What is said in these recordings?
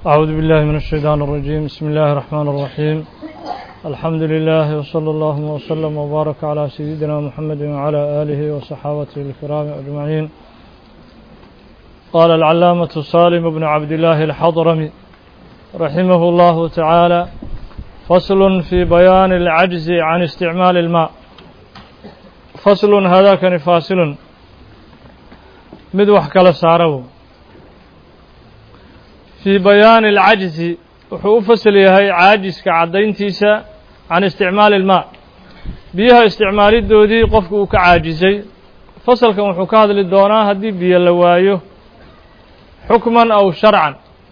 أعوذ بالله من الشيطان الرجيم بسم الله الرحمن الرحيم الحمد لله وصلى الله وسلم وبارك على سيدنا محمد وعلى آله وصحابته الكرام أجمعين قال العلامة صالم بن عبد الله الحضرمي رحمه الله تعالى فصل في بيان العجز عن استعمال الماء فصل هذا كان فاصل مد وحكال سارو في بيان العجز wuxuu u fasal yahay caajiska caddayntiisa can isticmaali ilmaa biyaha isticmaalidoodii qofku uu ka caajisay fasalkan wuxuu ka hadli doonaa haddii biyo la waayo xukman aw sharcan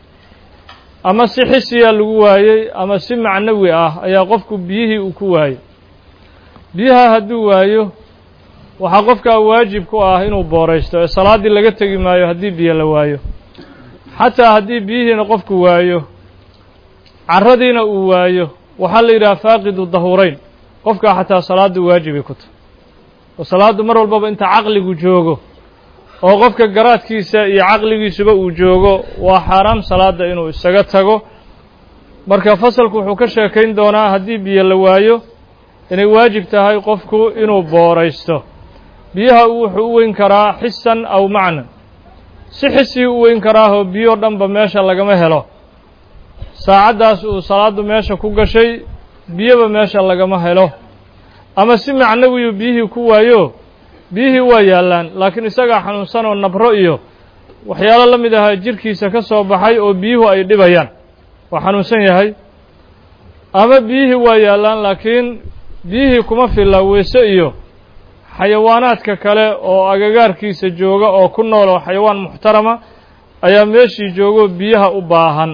ama si xisiya lagu waayey ama si macnawi ah ayaa qofku biyihii uu ku waayey biyaha hadduu waayo waxaa qofkaa waajib ku ah inuu booraysto ee salaaddii laga tegi maayo haddii biyo la waayo xataa haddii biyihiina qofku waayo carradiina uu waayo waxaa la yidhaha faaqidu dahuurayn qofkaa xataa salaaddu waajibay ku tahy oo salaaddu mar walbaba inta caqligu joogo oo qofka garaadkiisa iyo caqligiisuba uu joogo waa xaaraam salaadda inuu isaga tago marka fasalku wuxuu ka sheekayn doonaa haddii biyo la waayo inay waajib tahay qofku inuu booraysto biyaha wuxuu u weyn karaa xisan aw macnan si xisii u weyn karaahoo biyo dhanba meesha lagama helo saacaddaas uu salaaddu meesha ku gashay biyoba meesha lagama helo ama si macnawiyu biyihii ku waayo biyihii waa yaallaan laakiin isagaa xanuunsan oo nabro iyo waxyaalo la mid ahaa jirhkiisa ka soo baxay oo biyuhu ay dhibayaan waa xanuunsan yahay ama biyihii waa yaallaan laakiin biyihii kuma filla weyse iyo xayawaanaadka kale oo agagaarkiisa jooga oo ku nool oo xayawaan muxtarama ayaa meeshii joogo biyaha u baahan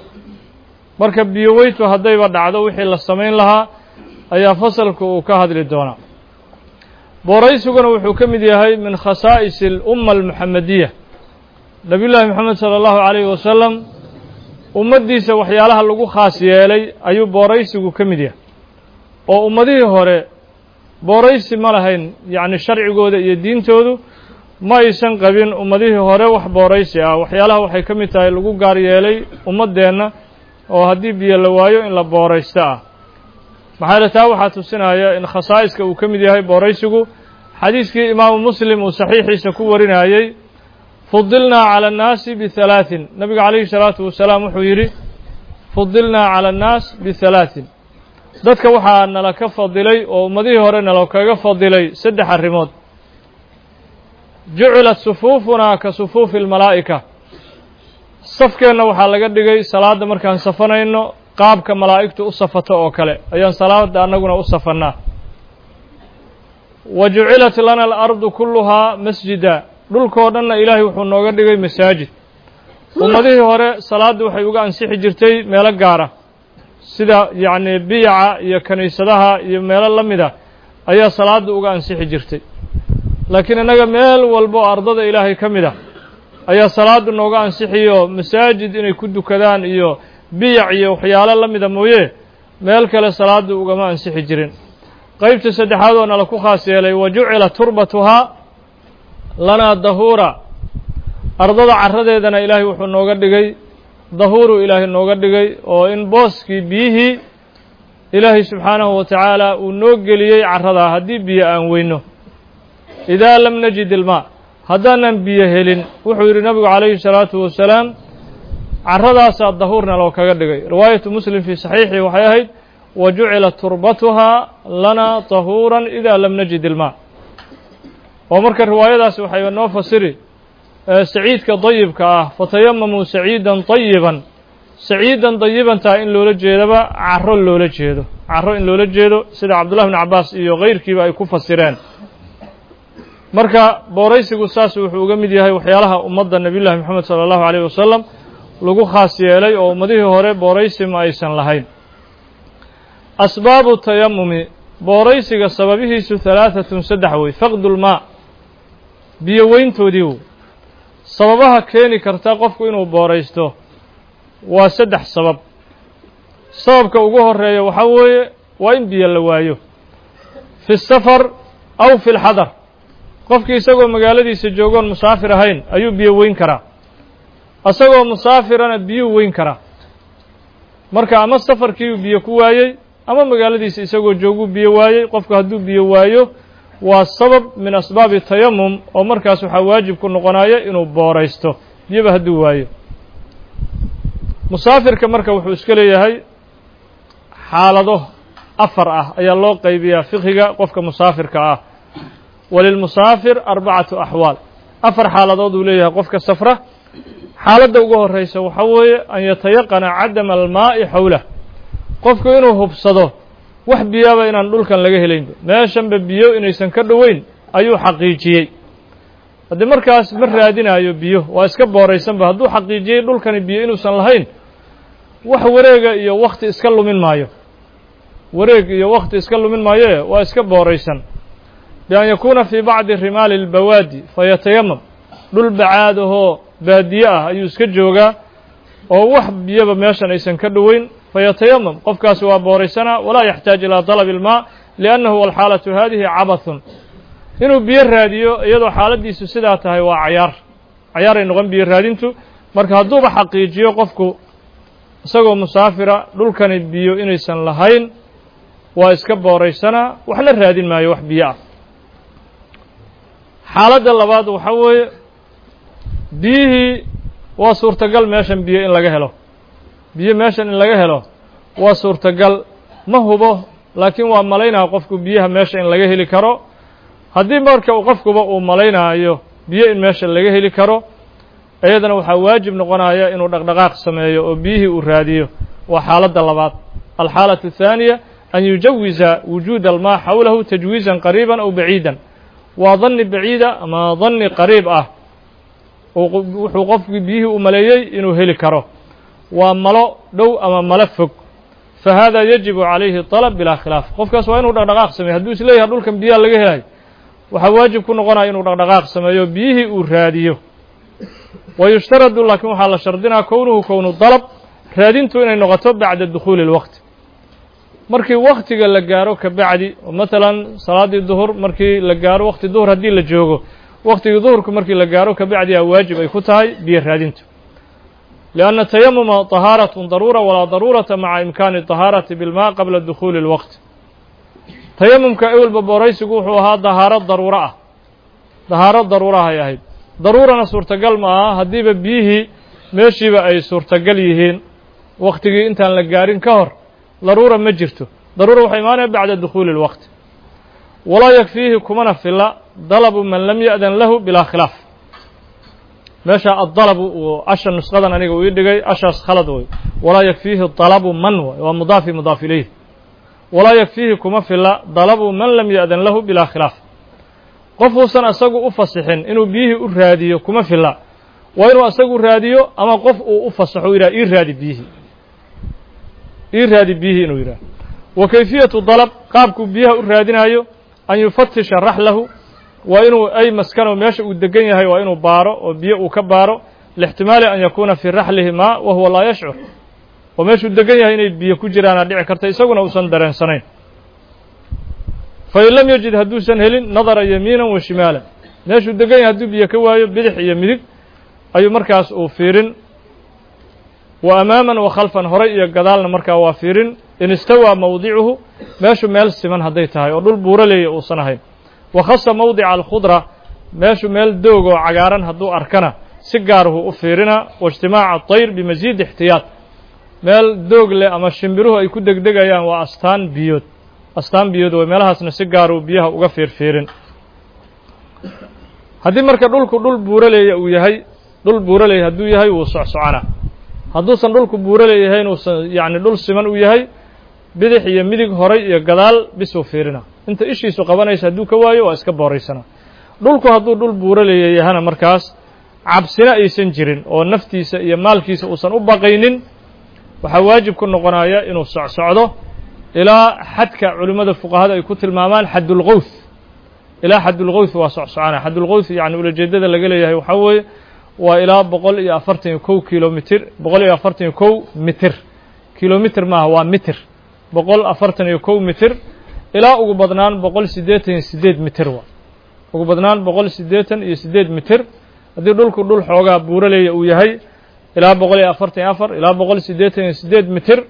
marka biyo weytu haddayba dhacdo wixii la samayn lahaa ayaa fasalku uu ka hadli doonaa booraysuguna wuxuu ka mid yahay min khasaa'is alumma almuxamediya nebiyullaahi moxamed sala allahu calayhi wasalam ummaddiisa waxyaalaha lagu khaas yeelay ayuu booraysigu ka mid yahay oo ummadihii hore booraysi ma lahayn yacni sharcigooda iyo diintoodu ma aysan qabin ummadihii hore wax booraysi ah waxyaalaha waxay ka mid tahay lagu gaar yeelay ummaddeenna oo haddii biyo la waayo in la booraysto ah maxaa yeele taa waxaa tusinaya in khasaa'iska uu ka mid yahay booraysigu xadiiskii imaamu muslim uu saxiixiisa ku warinayey fudilnaa cala annaasi bihalaaثin nabiga calayhi salaatu wasalaam wuxuu yidhi fudilnaa cala annaas bihalaaثin dadka waxaa nala ka fadilay oo ummadihii hore nala kaga fadilay saddex arrimood jucilat sufuufunaa ka sufuufi almalaa'ika safkeenna waxaa laga dhigay salaadda markaan safanayno qaabka malaa'igtu u safato oo kale ayaan salaadda annaguna u safannaa wa jucilat lana alardu kulluhaa masjida dhulkoo dhanna ilaahay wuxuu nooga dhigay masaajid ummadihii hore salaadda waxay uga ansixi jirtay meelo gaara sida yacni biyaca iyo kiniisadaha iyo meelo la mida ayaa salaadda uga ansixi jirtay laakiin innaga meel walba oo ardada ilaahay ka mid ah ayaa salaaddu nooga ansixiyo masaajid inay ku dukadaan iyo biyac iyo waxyaalo la mida mooye meel kale salaaddu ugama ansixi jirin qeybta saddexaad oo nala ku khaas yeelay wa jucila turbatuhaa lanaa dahuura ardada carradeedana ilaahay wuxuu nooga dhigay dahuuru ilaahay nooga dhigay oo in booskii biyihii ilaahay subxaanahu wa tacaala uu noo geliyey carradaa haddii biyo aan weyno idaa lam najid ilmaa haddaanan biyo helin wuxuu yidhi nabigu calayhi salaatu wasalaam carradaasaa dahuurna loo kaga dhigay riwaayatu muslim fii saxiixii waxay ahayd wa jucilat turbatuhaa lanaa tahuuran idaa lam najid ilmaa oo marka riwaayadaasi waxay noo fasiri saciidka dayibka ah fatayamamuu saciidan dayiban saciidan dayibantaa in loola jeedaba carro loola jeedo carro in loola jeedo sida cabdullahi bn cabbaas iyo keyrkiiba ay ku fasireen marka booraysigu saas wuxuu uga mid yahay waxyaalaha ummadda nebiyullahi moxamed sala allahu alayh wasalam lagu khaas yeelay oo ummadihii hore booraysi ma aysan lahayn asbaabu tayamumi booraysiga sababihiisu halaahatun saddex wey faqdulmaa biyo weyntoodii w sababaha keeni karta qofku inuu booraysto waa saddex sabab sababka ugu horeeya waxaa weeye waa in biyo la waayo fi safar aw fi lxadar qofkii isagoo magaaladiisa joogoon musaafir ahayn ayuu biyo weyn karaa isagoo musaafirana biyuu weyn karaa marka ama safarkiiuu biyo ku waayey ama magaaladiisa isagoo jooguu biyo waayey qofku hadduu biyo waayo waa sabab min asbaabi tayamum oo markaas waxaa waajib ku noqonaya inuu booraysto biyoba hadduu waayo musaafirka marka wuxuu iska leeyahay xaalado afar ah ayaa loo qaybiyaa fiqhiga qofka musaafirka ah walilmusaafir arbacatu axwaal afar xaaladood uu leeyahay qofka safra xaaladda ugu horraysa waxaa weeye an yatayaqana cadama almaa'i xowlah qofku inuu hubsado wax biyaaba inaan dhulkan laga helaynba meeshanba biyo inaysan ka dhoweyn ayuu xaqiijiyey haddii markaas ma raadinaayo biyo waa iska booraysanba hadduu xaqiijiyey dhulkani biyo inuusan lahayn wax wareega iyo wakhti iska lumin maayo wareeg iyo wakhti iska lumin maayoe waa iska booraysan bian yakuuna fii bacdi rimaali lbawaadi fayatayamam dhul bacaad ahoo baadiye ah ayuu iska joogaa oo wax biyoba meeshan aysan ka dhoweyn fayatayamam qofkaasi waa booraysanaa walaa yaxtaaj ilaa dalabi ilmaa liannahu walxaalatu haadihi cabathun inuu biyo raadiyo iyadoo xaaladdiisu sidaa tahay waa cayaar cayaaray noqon biyo raadintu marka hadduuba xaqiijiyo qofku isagoo musaafira dhulkani biyo inaysan lahayn waa iska booraysanaa waxna raadin maayo wax biyo ah xaaladda labaad waxaa weeye biyihii waa suurtagal meeshan biyo in laga helo biyo meeshan in laga helo waa suurtagal ma hubo laakiin waa malaynaya qofku biyaha meesha in laga heli karo haddii marka qofkuba uu malaynaayo biyo in meesha laga heli karo iyadana waxaa waajib noqonaya inuu dhaqdhaqaaq sameeyo oo biyihii uu raadiyo waa xaaladda labaad alxaalatu athaaniya an yujawiza wujuuda almaa xawlahu tajwiizan qariiban aw baciidan waa danni baciida ama danni qariib ah wuxuu qofkii biyihii u maleeyey inuu heli karo waa malo dhow ama malo fog fa hada yajibu calayhi طalab bilaa khilaaf qofkaas waa inuu dhaqdhaqaaq sameeyo hadduu isleeyahay dhulkan biyaha laga helayo waxaa waajib ku noqonaya inuu dhaqdhaqaaq sameeyo biyihii uu raadiyo wa yushtaradu laakiin waxaa la shardinaa kownuhu kownu dalab raadintu inay noqoto bacda dukhuuli اlwaqti markii waktiga la gaaro ka bacdi oo matalan salaaddii duhur markii la gaaro wakti duhur haddii la joogo waktigii duhurku markii la gaaro ka bacdi a waajib ay ku tahay biyo raadintu lianna tayamuma طahaaratun daruura walaa daruurata maca imkaani طahaarati bilmaa qabla dukhuuli اlwaqti tayamumka ewelba booraysigu wuxuu ahaa dahaaro daruuro ah dahaaro daruurahay ahayd daruurana suurtagal ma aha haddiiba biyihii meeshiiba ay suurtagal yihiin waktigii intaan la gaarin ka hor daruura ma jirto daruura waxay imaanaya bacda dukhuuli اlwaqti walaa yakfiihi kumana fila dalabu man lam ya'dan lahu bilaa khilaaf meesha addalabu uu asha nusqadan aniga uu ii dhigay ashaas khalad wey walaa yakfiihi dalabu man way waa mudaafi mudaaf ilayh walaa yakfiihi kuma fila dalabu man lam ya'dan lahu bilaa khilaaf qofuusan asagu u fasixin inuu biyihii u raadiyo kuma fila waa inuu asagu raadiyo ama qof uu u fasaxo u yidhaha ii raadi biyihii ii raadi biyihii inuu yidhaha wa kayfiyatu dalab qaabkuu biyaha u raadinayo an yufatisha raxlahu waa inuu ay maskano meesha uu degan yahay waa inuu baaro oo biyo uu ka baaro lixtimaali an yakuuna fii raxlihi maa wa huwa laa yashcur oo meeshuu degan yahay inay biyo ku jiraana dhici karta isaguna uusan dareensanayn fain lam yajid hadduusan helin nadara yamiinan wa shimaalan meeshuu degan yahay hadduu biyo ka waayo bidix iyo midig ayuu markaas uu fiirin wa amaaman wa khalfan horay iyo gadaalna markaa waa fiirin in istawaa mawdicuhu meeshu meel siman hadday tahay oo dhul buuraleeya uusan ahayn wa khasa mawdica alkhudra meeshu meel doog oo cagaaran hadduu arkana si gaaruhu u fiirina wa ijtimaaca atayr bimasiid ixtiyaad meel doog leh ama shimbiruhu ay ku degdegayaan waa astaan biyood astaan biyood way meelahaasna si gaaruu biyaha uga fiirfiirin haddii marka dhulku dhul buuraleeya uu yahay dhul buuraleeya hadduu yahay wuu socsoconaa hadduusan dhulku buuraleeyahayn uusan yacni dhul siman u yahay bidix iyo midig horay iyo gadaal bisuu fiirina inta ishiisu qabanaysa hadduu ka waayo waa iska booraysanaa dhulku hadduu dhul buuraleeya yahana markaas cabsina aysan jirin oo naftiisa iyo maalkiisa uusan u baqaynin waxaa waajib ku noqonaya inuu socsocdo ilaa xadka culimmada fuqahada ay ku tilmaamaan xaddulqowth ilaa xaddulqowth waa socsocana xaddulqowth yacni ulajeedada laga leeyahay waxaa weeye waa ilaa boqol iyo afartan iyo kow kilomitir boqol iyo afartan iyo kow mitir kilomitir maaha waa mitir boqol afartan iyo kow mitir ilaa ugu badnaan boqol siddeetan iyo siddeed mitir wa ugu badnaan boqol siddeetan iyo siddeed mitir haddii dhulku dhul xoogaa buuraleeya uu yahay ilaa boqol iyo afartan iyo afar ilaa boqol siddeetan iyo siddeed mitir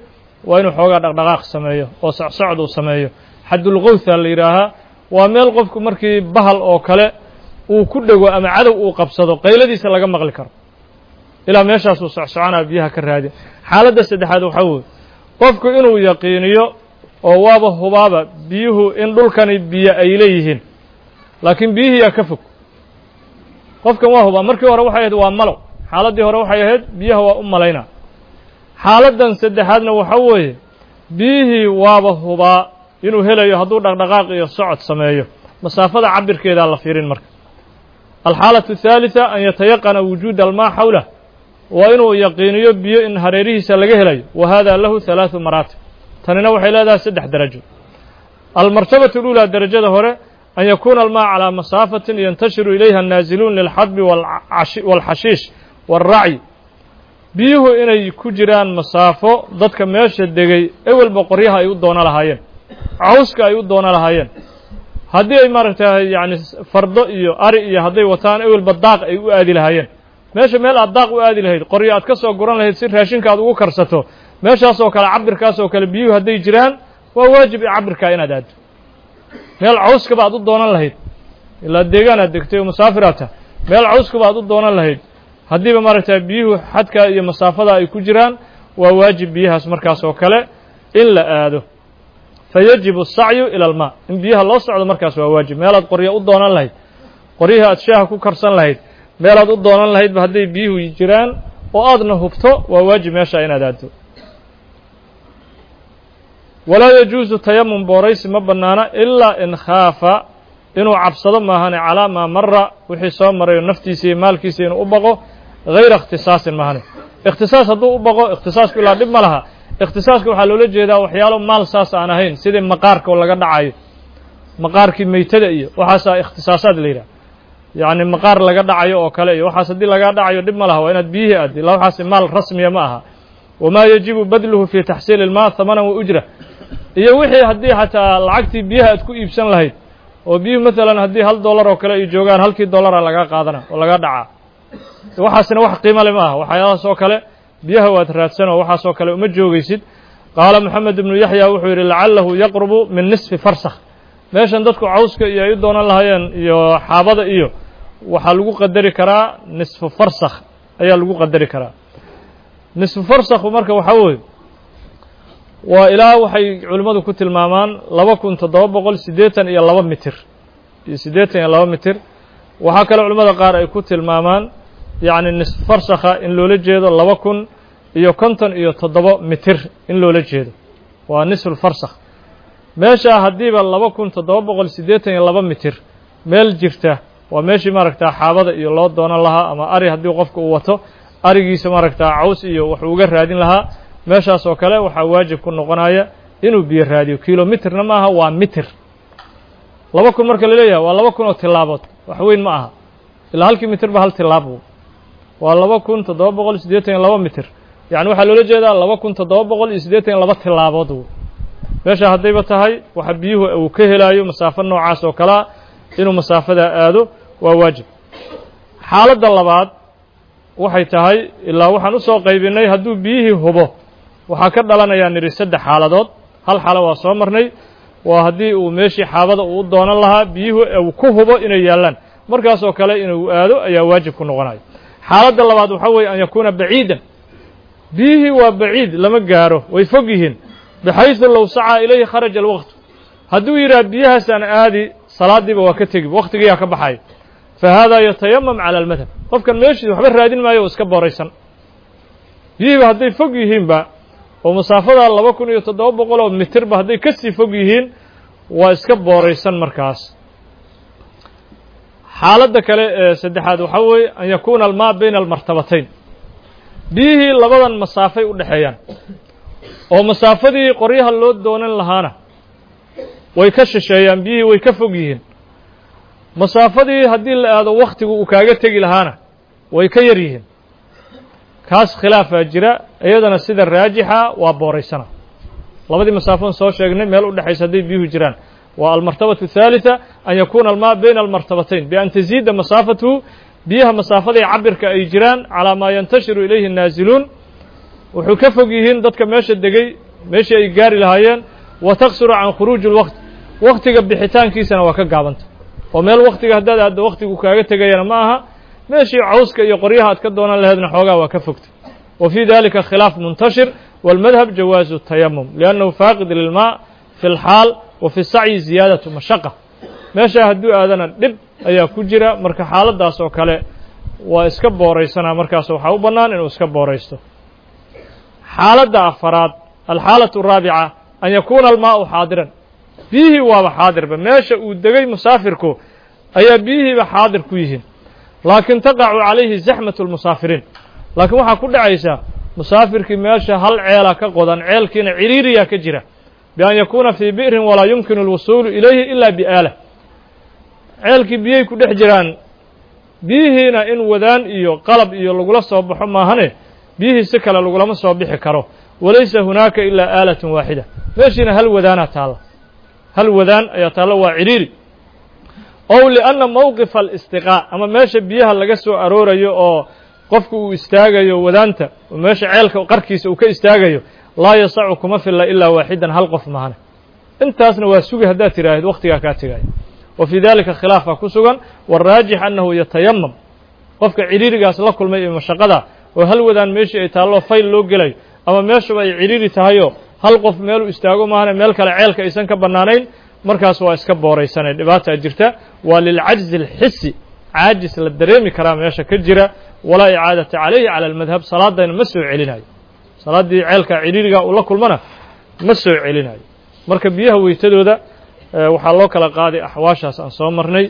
waa inuu xoogaa dhaqdhaqaaq sameeyo oo socsocd uu sameeyo xadulqowtha la yidhaahaa waa meel qofku markii bahal oo kale uu ku dhego ama cadow uu qabsado qayladiisa laga maqli karo ilaa meeshaasuu socsoconaa biyaha ka raadin xaaladda saddexaad waxaa weye qofku inuu yaqiiniyo oo waaba hubaaba biyuhu in dhulkani biyo ay leeyihiin laakiin biyihiiyaa ka fog qofkan waa hubaa markii hore waxay ahayd waa malow xaaladdii hore waxay ahayd biyaha waa u malaynaa xaaladdan saddexaadna waxa weeye biyihii waaba hubaa inuu helayo hadduu dhaqdhaqaaq iyo socod sameeyo masaafada cabirkeedaa la fiirin marka alxaalatu athaalitha an yatayaqana wujuuda almaa xawlah waa inuu yaqiiniyo biyo in hareerihiisa laga helayo wa hada lahu halaathu maraatib tanina waxay leedahay saddex darajo almartabatu اlulaa derajada hore an yakuuna almaa calىa masaafatin yantashiru ilayha annaaziluun lilxadbi wاlxashiish wاlracyi biyuhu inay ku jiraan masaafo dadka meesha degay ewelba qoryaha ay u doono lahaayeen cawska ay u doono lahaayeen haddii ay maaragtay yacni fardo iyo ari iyo hadday wataan ewelba daaq ay u aadi lahaayeen meesha meel aad daaq u aadi lahayd qoryo aad ka soo guran lahayd si raashinka aad ugu karsato meeshaasoo kale cabirkaas oo kale biyuhu hadday jiraan waa waajib i cabirkaa inaad aaddo meel cawskaba aad u doonan lahayd ilaa deegaan aad degtay oo musaafiraad tah meel cawskaba aad u doonan lahayd haddiiba maaragtay biyuhu xadkaa iyo masaafada ay ku jiraan waa waajib biyahaas markaas oo kale in la aado fa yajibu asacyu ila almaa in biyaha loo socdo markaas waa waajib meelaad qoryo u doonan lahayd qoryihii aad shaaha ku karsan lahayd meelaad u doonan lahaydba hadday biyuhu jiraan oo aadna hubto waa waajib meesha inaad aaddo walaa yajuusu tayamum booraysi ma bannaana ilaa in khaafa inuu cabsado maahane calaa maa mara wixii soo marayo naftiisa iyo maalkiisa inuu u baqo hayra ikhtisaasin maahane ikhtisaas hadduu u baqo ikhtisaasku ilaa dhib ma laha ikhtisaaska waxaa loola jeedaa waxyaalo maal saas aan ahayn sidii maqaarka oo laga dhacayo maqaarkii meytada iyo waxaasaa ikhtisaasaad la yidhaha yacni maqaar laga dhacayo oo kale iyo waxaas haddii lagaa dhacayo dhib ma laha waa inaad biyihii aaddi illa waxaas maal rasmiya ma aha wamaa yajibu badluhu fi taxsiili ilmaa hamanan wa ujra iyo wixii haddii xataa lacagtii biyaha aad ku iibsan lahayd oo biyuhu maalan haddii hal dollar oo kale ay joogaan halkii dollara lagaa qaadana oo laga dhacaa waxaasina wax qiimo le ma aha waxyaalahaas oo kale biyaha waad raadsan oo waxaas oo kale uma joogaysid qaala moxamed ibnu yaxya wuxuu yidhi lacalahu yaqrubu min nisfi farsakh meeshan dadku cawska iyo ay u doonan lahaayeen iyo xaabada iyo waxaa lagu qadari karaa nisfu farsakh ayaa lagu qadari karaa nisfu farsakhu marka waxaa weeye waa ilaa waxay culimmadu ku tilmaamaan laba kun toddoba boqol siddeetan iyo laba mitir iyo siddeetan iyo laba mitir waxaa kale culimmada qaar ay ku tilmaamaan yacni nisf farsakha in loola jeedo laba kun iyo konton iyo toddoba mitir in loola jeedo waa nisful farsakh meeshaa haddiiba laba kun toddoba boqol siddeetan iyo laba mitir meel jirta waa meeshii maaragtaa xaabada iyo loo doonan lahaa ama ari haddii qofka uu wato arigiisa maaragtaa caws iyo waxuu uga raadin lahaa meeshaas oo kale waxaa waajib ku noqonaya inuu biyo raadiyo kilomitirna ma aha waa mitir laba kun marka la leeyahay waa laba kun oo tilaabood wax weyn ma aha ilaa halkii mitir ba hal tilaab waa laba kun toddoba boqol siddeetan iyo laba mitir yacni waxaa loola jeedaa laba kun toddoba boqol iyo siddeetan iyo laba tilaabood meesha haddayba tahay waxa biyuhu uu ka helaayo masaafo noocaas oo kalea inuu masaafadaa aado waa waajib xaaladda labaad waxay tahay ilaa waxaan usoo qaybinay hadduu biyihii hubo waxaa ka dhalanayaa nidhi saddex xaaladood hal xaalo waa soo marnay waa haddii uu meeshii xaabada uu u doonan lahaa biyuhu uu ku hubo inay yaallaan markaasoo kale inuu aado ayaa waajib ku noqonayo xaaladda labaad waxaa weeye an yakuuna baciidan biyihii waa baciid lama gaaro way fog yihiin baxaysu low sacaa ilayhi kharaja alwaqtu hadduu yidhaha biyahaasaan aadi salaadiiba waa ka tegi wakhtigiyaa ka baxaya fa haadaa yatayamam cala almadhab qofkan meeshii waxba raadin maayo oo iska booraysan biyihiiba hadday fog yihiinba oo masaafada laba kun iyo toddoba boqol oo mitirba hadday ka sii fog yihiin waa iska booraysan markaas xaaladda kale ee saddexaad waxaa weeye an yakuuna almaa bayna almartabatayn biyihii labadan masaafay u dhexeeyaan oo masaafadii qoryaha loo doonan lahaana way ka shisheeyaan biyihii way ka fog yihiin masaafadii haddii la aado wakhtigu uu kaaga tegi lahaana way ka yar yihiin kaas khilaafaa jira iyadana sida raajixa waa booraysana labadii masaafon soo sheegnay meel u dhexaysa hadday biyuhu jiraan waa almartabatu athaalitha an yakuuna almaa bayna almartabatayn bian taziida masaafatuhu biyaha masaafadii cabirka ay jiraan calaa maa yantashiru ilayhi annaaziluun wuxuu ka fog yihiin dadka meesha degay meeshii ay gaari lahaayeen wa taqsuru can khuruuji اlwaqti waktiga bixitaankiisana waa ka gaabanta oo meel waktiga haddaad aaddo waktigu kaaga tegayana ma aha meeshii cawska iyo qoryaha aad ka doonan laheedna xoogaa waa ka fogtay wa fii dalika khilaaf muntashir wاlmadhab jawaazu tayamum liannahu faaqid lilmaa fi اlxaal wa fi sacyi ziyaadatu mashaqa meeshaa hadduu aadana dhib ayaa ku jira marka xaaladdaas oo kale waa iska booraysanaa markaas waxaa u bannaan inuu iska booraysto xaaladda afaraad alxaalatu araabica an yakuuna almaau xaadiran biyihii waaba xaadirba meesha uu degay musaafirku ayaa biyihiiba xaadir ku yihiin laakiin taqacu calayhi zaxmatu lmusaafiriin laakiin waxaa ku dhacaysaa musaafirkii meesha hal ceela ka qodan ceelkiina ciriiriyaa ka jira bian yakuuna fii bi'rin walaa yumkinu alwusuulu ilayhi ila biaala ceelkii biyay ku dhex jiraan biyihiina in wadaan iyo qalab iyo lagula soo baxo maahane biyihii si kale lagulama soo bixi karo walaysa hunaaka ilaa aalatun waaxida meeshiina hal wadaanaa taalla hal wadaan ayaa taalla waa ciriiri ow lianna mowqifa alistiqaa ama meesha biyaha laga soo aroorayo oo qofku uu istaagayo wadaanta oo meesha ceelka qarkiisa uu ka istaagayo laa yasacu kuma filla ilaa waaxidan hal qof mahane intaasna waa sugi haddaad tidhaahid wakhtigaa kaa tegaayo wa fii dalika khilaafaa ku sugan waraajix annahu yatayamam qofka ciriirigaas la kulmay iyo mashaqada oo hal wadaan meeshii ay taallo fayl loo gelayo ama meeshuba ay ciriiri tahayoo hal qof meeluu istaago maahane meel kale ceelka aysan ka bannaanayn markaas waa iska booraysanay dhibaataa jirta waa lilcajzi alxisi caajis la dareemi karaa meesha ka jira walaa icaadata calayhi cala almadhab salaadayna ma soo celinayo salaaddii ceelka ciriiriga uu la kulmana ma soo celinayo marka biyaha weytadooda waxaa loo kala qaaday axwaashaas aan soo marnay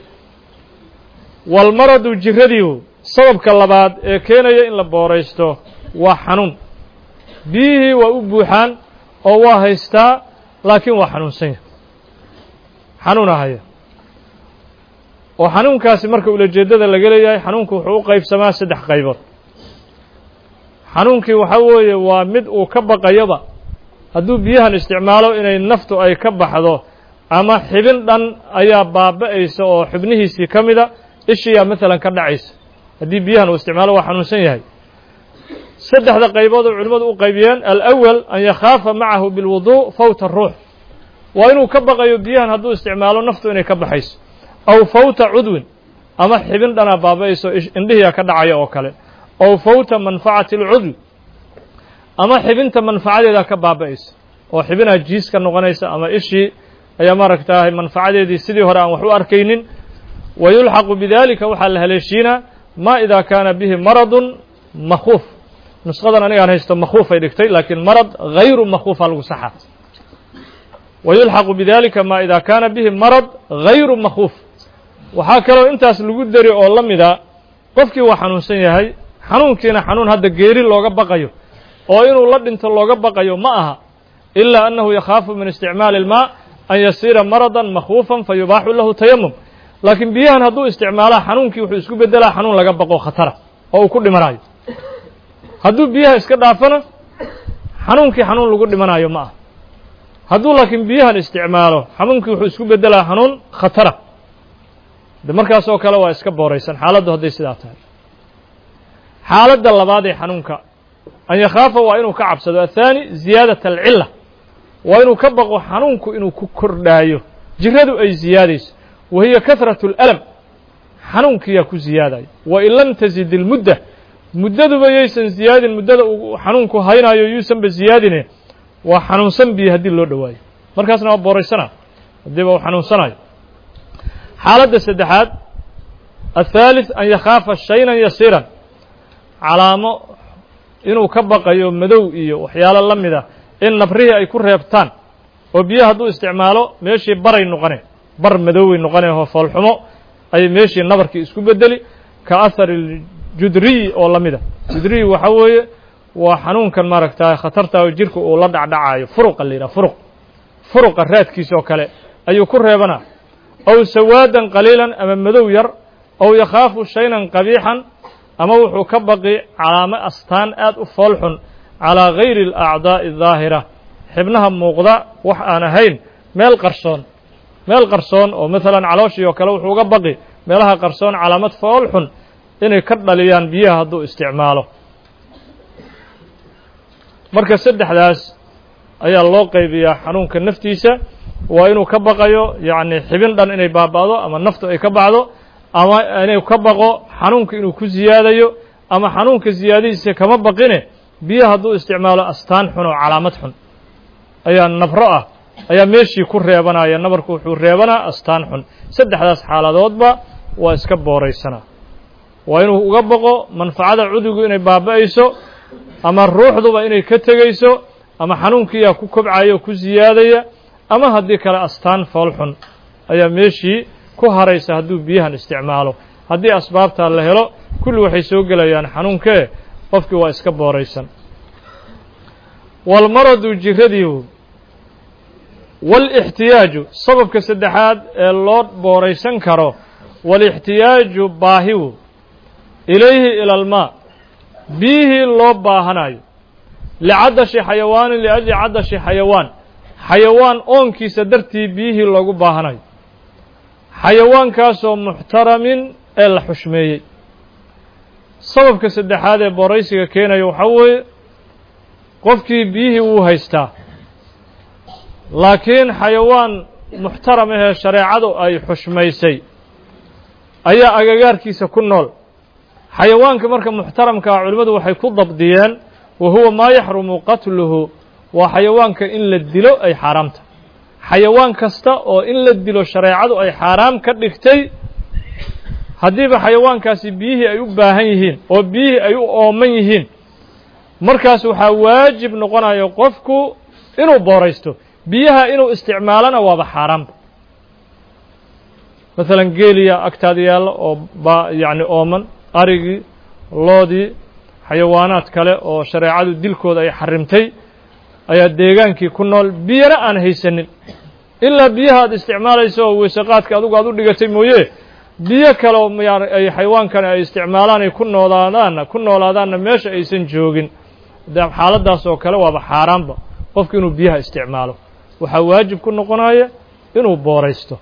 walmaradu jiradiihu sababka labaad ee keenaya in la booraysto waa xanuun biyihii waa u buuxaan oo waa haystaa laakiin waa xanuunsan yahay xanuuna haya oo xanuunkaasi marka ulajeeddada laga leeyahay xanuunku wuxuu u qaybsamaa saddex qaybood xanuunkii waxaa weeye waa mid uu ka baqayoba hadduu biyahan isticmaalo inay naftu ay ka baxdo ama xibin dhan ayaa baaba'aysa oo xubnihiisii ka mida ishiyaa maalan ka dhacaysa haddii biyahan uu isticmaalo waa xanuunsan yahay saddexda qaybood oo culimmadu u qaybiyeen alawal an yakhaafa macahu bilwudu' fawta ruux waa inuu ka baqayo biyahan hadduu isticmaalo naftu inay ka baxayso aw fawta cudwin ama xibin dhanaa baaba'ayso indhihiyaa ka dhacaya oo kale aw fawta manfacati alcudwi ama xibinta manfacadeedaa ka baaba'aysa oo xibinaa jiis ka noqonaysa ama ishii ayaa maaragtaahay manfacadeedii sidii hore aan wax u arkaynin wa yulxaqu bidalika waxaa la haleeshiinaa ma idaa kaana bihi maradun makhuuf nusqadan anigaan haysto makhuufay dhigtay laakiin marad hayru makhuufa lagu saxa wa yulxaqu bidalika ma idaa kaana bihi marad hayru makhuuf waxaa kaloo intaas lagu deri oo la mida qofkii waa xanuunsan yahay xanuunkiina xanuun hadda geeri looga baqayo oo inuu la dhinto looga baqayo ma aha ilaa annahu yakhaafu min isticmaali ilmaa an yasiira maradan makhuufan fa yubaaxu lahu tayamum laakiin biyahan hadduu isticmaalaa xanuunkii wuxuu isku beddelaa xanuun laga baqo khatara oo uu ku dhimanayo hadduu biyaha iska dhaafana xanuunkii xanuun lagu dhimanayo ma aha hadduu laakiin biyahan isticmaalo xanuunkii wuxuu isku beddelaa xanuun khatara de markaas oo kale waa iska booraysan xaaladdu hadday sidaa tahay xaaladda labaad ee xanuunka an yakhaafa waa inuu ka cabsado athaani ziyaadat alcilla waa inuu ka baqo xanuunku inuu ku kordhaayo jiradu ay ziyaadayso wa hiya kahratu اlalam xanuunkiyaa ku ziyaadayo wain lam tazid ilmudda muddaduba yaysan ziyaadin muddada uu xanuunku haynayo yuusanba ziyaadine waa xanuunsan biyo haddii loo dhowaayo markaasna waa booraysana haddiiba uu xanuunsanayo xaaladda saddexaad athaalith an yakhaafa shaynan yasiiran calaamo inuu ka baqayo madow iyo waxyaalo la mida in nabrihii ay ku reebtaan oo biyo hadduu isticmaalo meeshii baray noqone bar madoway noqone oo foolxumo ayay meeshii nabarkii isku bedeli ka ahari judriyi oo la mida judriyi waxaa weeye waa xanuunkan maaragta khatarta oo jirka uu la dhacdhacaayo furuqa la yidhaha furuq furuqa raadkiisa oo kale ayuu ku reebanaa aw sawaadan qaliilan ama madow yar aw yakhaafu shaynan qabiixan ama wuxuu ka baqi calaamo astaan aad u foolxun calaa gayri alacdaa'i daahira xibnaha muuqda wax aan ahayn meel qarsoon meel qarsoon oo maalan calooshii oo kale wuxuu uga baqi meelaha qarsoon calaamad foolxun inay ka dhaliyaan biyaha hadduu isticmaalo marka saddexdaas ayaa loo qaybiyaa xanuunka naftiisa waa inuu ka baqayo yacni xibin dhan inay baaba'do ama naftu ay ka bacdo ama inuu ka baqo xanuunka inuu ku ziyaadayo ama xanuunka ziyaadadiisa kama baqine biyo hadduu isticmaalo astaan xun oo calaamad xun ayaa nabro ah ayaa meeshii ku reebanaya nabarku wuxuu reebanaa astaan xun saddexdaas xaaladoodba waa iska booraysanaa waa inuu uga baqo manfacada cudugu inay baaba'ayso ama ruuxduba inay ka tegayso ama xanuunkiiyaa ku kobcaya oo ku siyaadaya ama haddii kale astaan fool xun ayaa meeshii ku haraysa hadduu biyahan isticmaalo haddii asbaabtaa la helo kulli waxay soo gelayaan xanuunkee qofkii waa iska booraysan walmaradu jiradiihu waalixtiyaaju sababka saddexaad ee loo booraysan karo waalixtiyaaju baahiwu ilayhi ila almaa biyihii loo baahanayo licadashi xayawaanin liajli cadashi xayawaan xayawaan oonkiisa dartii biyihii loogu baahanayo xayawaankaasoo muxtaramin ee la xushmeeyey sababka saddexaad ee booraysiga keenaya waxaa weeye qofkii biyihii wuu haystaa laakiin xayawaan muxtaram ahee shareecadu ay xushmaysay ayaa agagaarkiisa ku nool xayawaanka marka muxtaramka ah culimmadu waxay ku dabdiyeen wa huwa maa yaxrumu qatluhu waa xayawaanka in la dilo ay xaaraamta xayawaan kasta oo in la dilo shareecadu ay xaaraam ka dhigtay haddiiba xayawaankaasi biyihii ay u baahan yihiin oo biyihii ay u ooman yihiin markaas waxaa waajib noqonayo qofku inuu booraysto biyaha inuu isticmaalana waaba xaaraamba maalan geeliya agtaada yaalla oo ba yacni ooman arigii loodii xayawaanaad kale oo shareecadu dilkooda ay xarimtay ayaa deegaankii ku nool biyana aan haysanin ilaa biyaha aad isticmaalayso oo weysaqaadka adugu aad u dhigatay mooye biyo kale oo ay xayawaankani ay isticmaalaan ay ku noolaadaanna ku noolaadaanna meesha aysan joogin xaaladdaas oo kale waaba xaaraanba qofku inuu biyaha isticmaalo waxaa waajib ku noqonaya inuu booraysto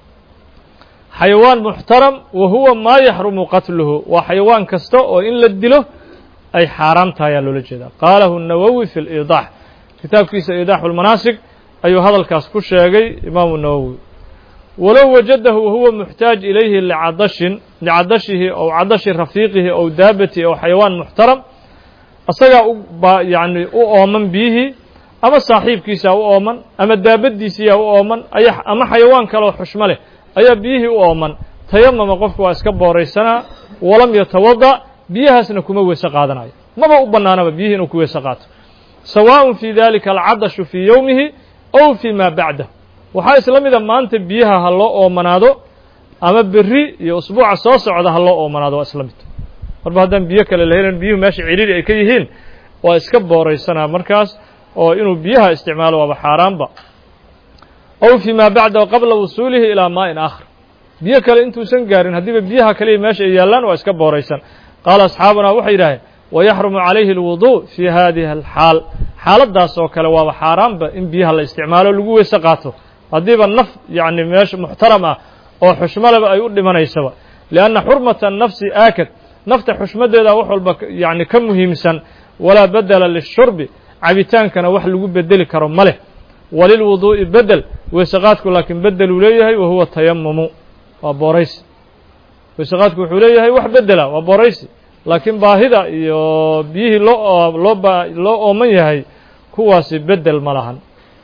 xayawaan muxtaram wa huwa maa yaxrumu qatluhu waa xayawaan kasta oo in la dilo ay xaaraam tahay ayaa loola jeedaa qaalahu nawowi fi liidaax kitaabkiisa iidaaxu lmanaasig ayuu hadalkaas ku sheegay imaamu nawowi walow wajadahu wahuwa muxtaaj ilayhi licadashin licadashihi ow cadashi rafiiqihi ow daabatihi ow xayawaan muxtaram asagaa u ba yacni u ooman biyihii ama saaxiibkiisaa u ooman ama daabaddiisiyaa u ooman aya ama xayawaan kaleoo xushmo leh ayaa biyihii u ooman tayamama qofku waa iska booraysanaa walam yatawada biyahaasna kuma weese qaadanayo maba u bannaanaba biyihii inuu ku weese qaato sawaaءun fii dalika alcadashu fii yowmihi ow fii ma bacdah waxaa isla mida maanta biyaha ha loo oomanaado ama berri iyo usbuuca soo socda ha loo oomanaado waa isla mid marba haddaan biyo kale la helin biyuhu meesha ciriiri ay ka yihiin waa iska booraysanaa markaas oo inuu biyaha isticmaalo waaba xaaraanba ow fii ma bacdahu qabla wusuulihi ilaa maa'in aakhar biyo kale intuusan gaarin haddiiba biyaha kaliya meesha ay yaallaan waa iska booraysan qaala asxaabunaa waxay yidhaaheen wayaxrumu calayhi alwuduu fii hadihi alxaal xaaladdaas oo kale waaba xaaraanba in biyaha la isticmaalo lagu weyse qaato haddiiba naf yacni meesha muxtaram ah oo xushmaleba ay u dhimanaysaba lianna xurmata nafsi aakad nafta xushmaddeeda wax walba yacni ka muhiimsan walaa bedela lishurbi cabitaankana wax lagu bedeli karo ma leh walilwuduu'i bedel weysaqaadku laakiin bedeluu leeyahay wa huwa tayamumu waa booraysi weysaqaadku wuxuu leeyahay wax bedela waa booraysi laakiin baahida iyo biyihii loo loo ba loo ooman yahay kuwaasi bedel ma lahan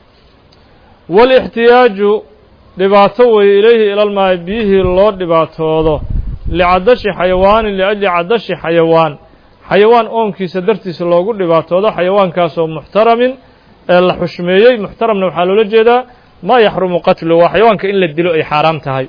walixtiyaaju dhibaato weeye ilayhi ilalmaayi biyihii loo dhibaatoodo licadashi xayawaanin liajli cadashi xayawaan xayawaan oonkiisa dartiisa loogu dhibaatoodo xayawaankaasoo muxtaramin ee la xushmeeyey muxtaramna waxaa loola jeedaa maa yaxrumu qatlu waa xayawaanka in la dilo ay xaaraam tahay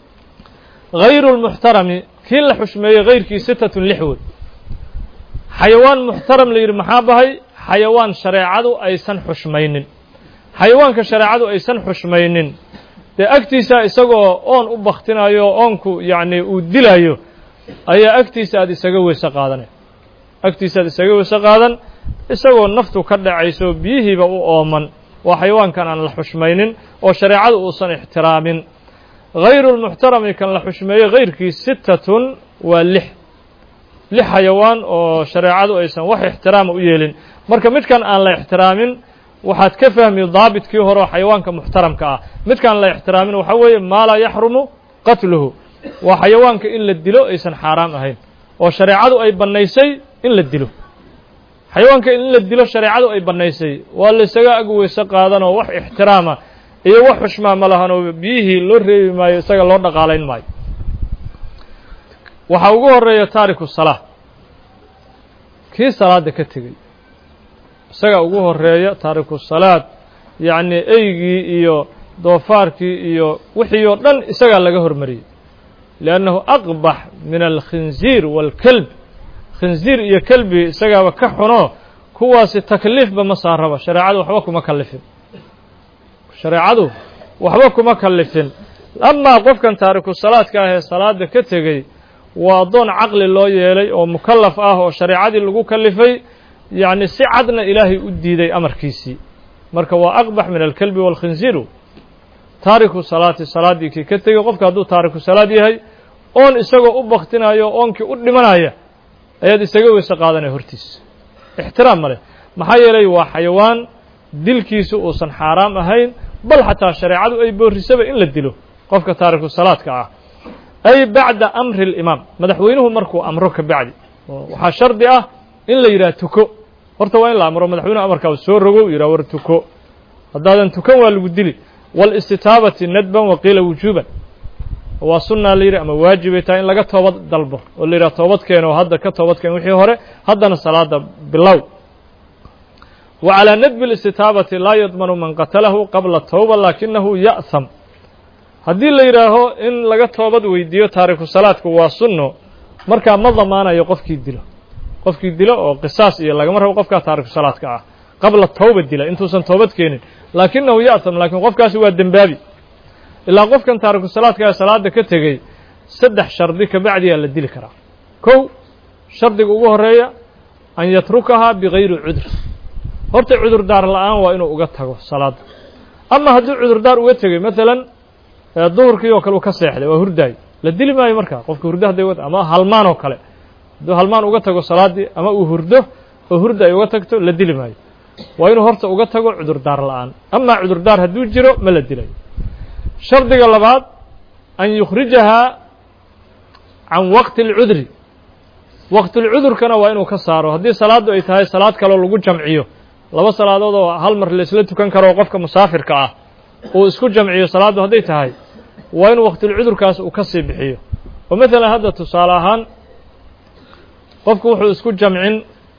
hayru lmuxtarami kii la xushmeeyey hayrkii sitatun lix wey xayawaan muxtaram la yidhi maxaa bahay xayawaan shareecadu aysan xushmaynin xayawaanka shareecadu aysan xushmaynin dee agtiisa isagoo oon u baktinayo oonku yacni uu dilayo ayaa agtiisa aad isaga weyse qaadanay agtiisa aad isaga weyse qaadan isagoo naftu ka dhacayso biyihiiba u ooman waa xayawaankan aan la xushmaynin oo shareecadu uusan ixtiraamin hayru lmuxtarami kan la xushmeeyey hayrkii sittatun waa lix lix xayawaan oo shareecadu aysan wax ixtiraama u yeelin marka midkan aan la ixtiraamin waxaad ka fahmi daabitkii hore oo xayawaanka muxtaramka ah midkaan la ixtiraamin waxaa weeye maa laa yaxrumu qatluhu waa xayawaanka in la dilo aysan xaaraam ahayn oo shareecadu ay bannaysay in la dilo xayawaanka in la dilo shareecadu ay bannaysay waa laysaga ag weyse qaadanoo wax ixtiraama iyo wax xushmaa ma lahan oo biyihii loo reebi maayo isaga loo dhaqaalayn maayo waxaa ugu horeeya taariku salaa kii salaadda ka tegey isaga ugu horeeya taariku salaad yacnii eygii iyo doofaarkii iyo wixii oo dhan isagaa laga hormariyey liannahu aqbax min alkhinziir waalkelb khinziir iyo kelbi isagaaba ka xuno kuwaasi takliifba ma saaraba shareecadu waxba kuma kallifin shareecadu waxba kuma kallifin amaa qofkan taariku salaadka ah ee salaada ka tegey waa addoon caqli loo yeelay oo mukallaf ah oo shareecadii lagu kallifay yacni si cadna ilaahay u diiday amarkiisii marka waa aqbax min alkelbi waalkhinziiru taariku salaati salaaddii kii ka tegey qofka hadduu taariku salaad yahay oon isagoo u baktinayo oonkii u dhimanaya ayaad isaga weyse qaadanaya hortiisa ixtiraam ma leh maxaa yeelay waa xayawaan dilkiisu uusan xaaraam ahayn bal xataa shareecadu ay boorisaba in la dilo qofka taariku salaadka ah ay bacda amri اlimaam madaxweynuhu markuu amro ka bacdi waxaa shardi ah in la yidhaha tuko horta waa in la amro madaxweynuhu amarkaa soo rogo yidhah war tuko haddaadan tukan waa lagu dili wاlistitaabati nadban waqiila wujuuban waa sunaa la yidhi ama waajibay tahay in laga toobad dalbo oo la yidhaha toobad keeno oo hadda ka toobad keen wixii hore haddana salaada bilow wa calىa nadbi اlistitaabati laa yadmanu man qatalahu qabla towba laakinahu ya'ham haddii la yidhaaho in laga toobad weydiiyo taariku salaadku waa sunno markaa ma damaanayo qofkii dilo qofkii dilo oo qisaas iyo lagama rabo qofkaa taariku salaadka ah qabla towba dila intuusan toobad keenin laakinahu ya'ham laakiin qofkaasi waa dembaabi ilaa qofkan taariku salaadka ee salaada ka tegey saddex shardi kabacdiyaa la dili karaa kow shardiga ugu horeeya an yatrukahaa bigayri cudur horta cudurdaar la'aan waa inuu uga tago salaadda ama hadduu cudurdaar uga tegey maalan duhurkii oo kale uu ka seexday waa hurdaayo la dili maayo markaa qofka hurdo hadday uga ama halmaan oo kale hadduu halmaan uga tago salaaddii ama uu hurdo oo hurda ay uga tagto la dili maayo waa inuu horta uga tago cudurdaar la'aan amaa cudurdaar hadduu jiro ma la dilayo shardiga labaad an yukhrijahaa can waqti اlcudri waqtilcudurkana waa inuu ka saaro haddii salaaddu ay tahay salaad kaloo lagu jamciyo laba salaadood oo hal mar laisla tukan karo oo qofka musaafirka ah uu isku jamciyo salaaddu hadday tahay waa inuu waqtilcudurkaas uu ka sii bixiyo oo maalan hadda tusaale ahaan qofku wuxuu isku jamcin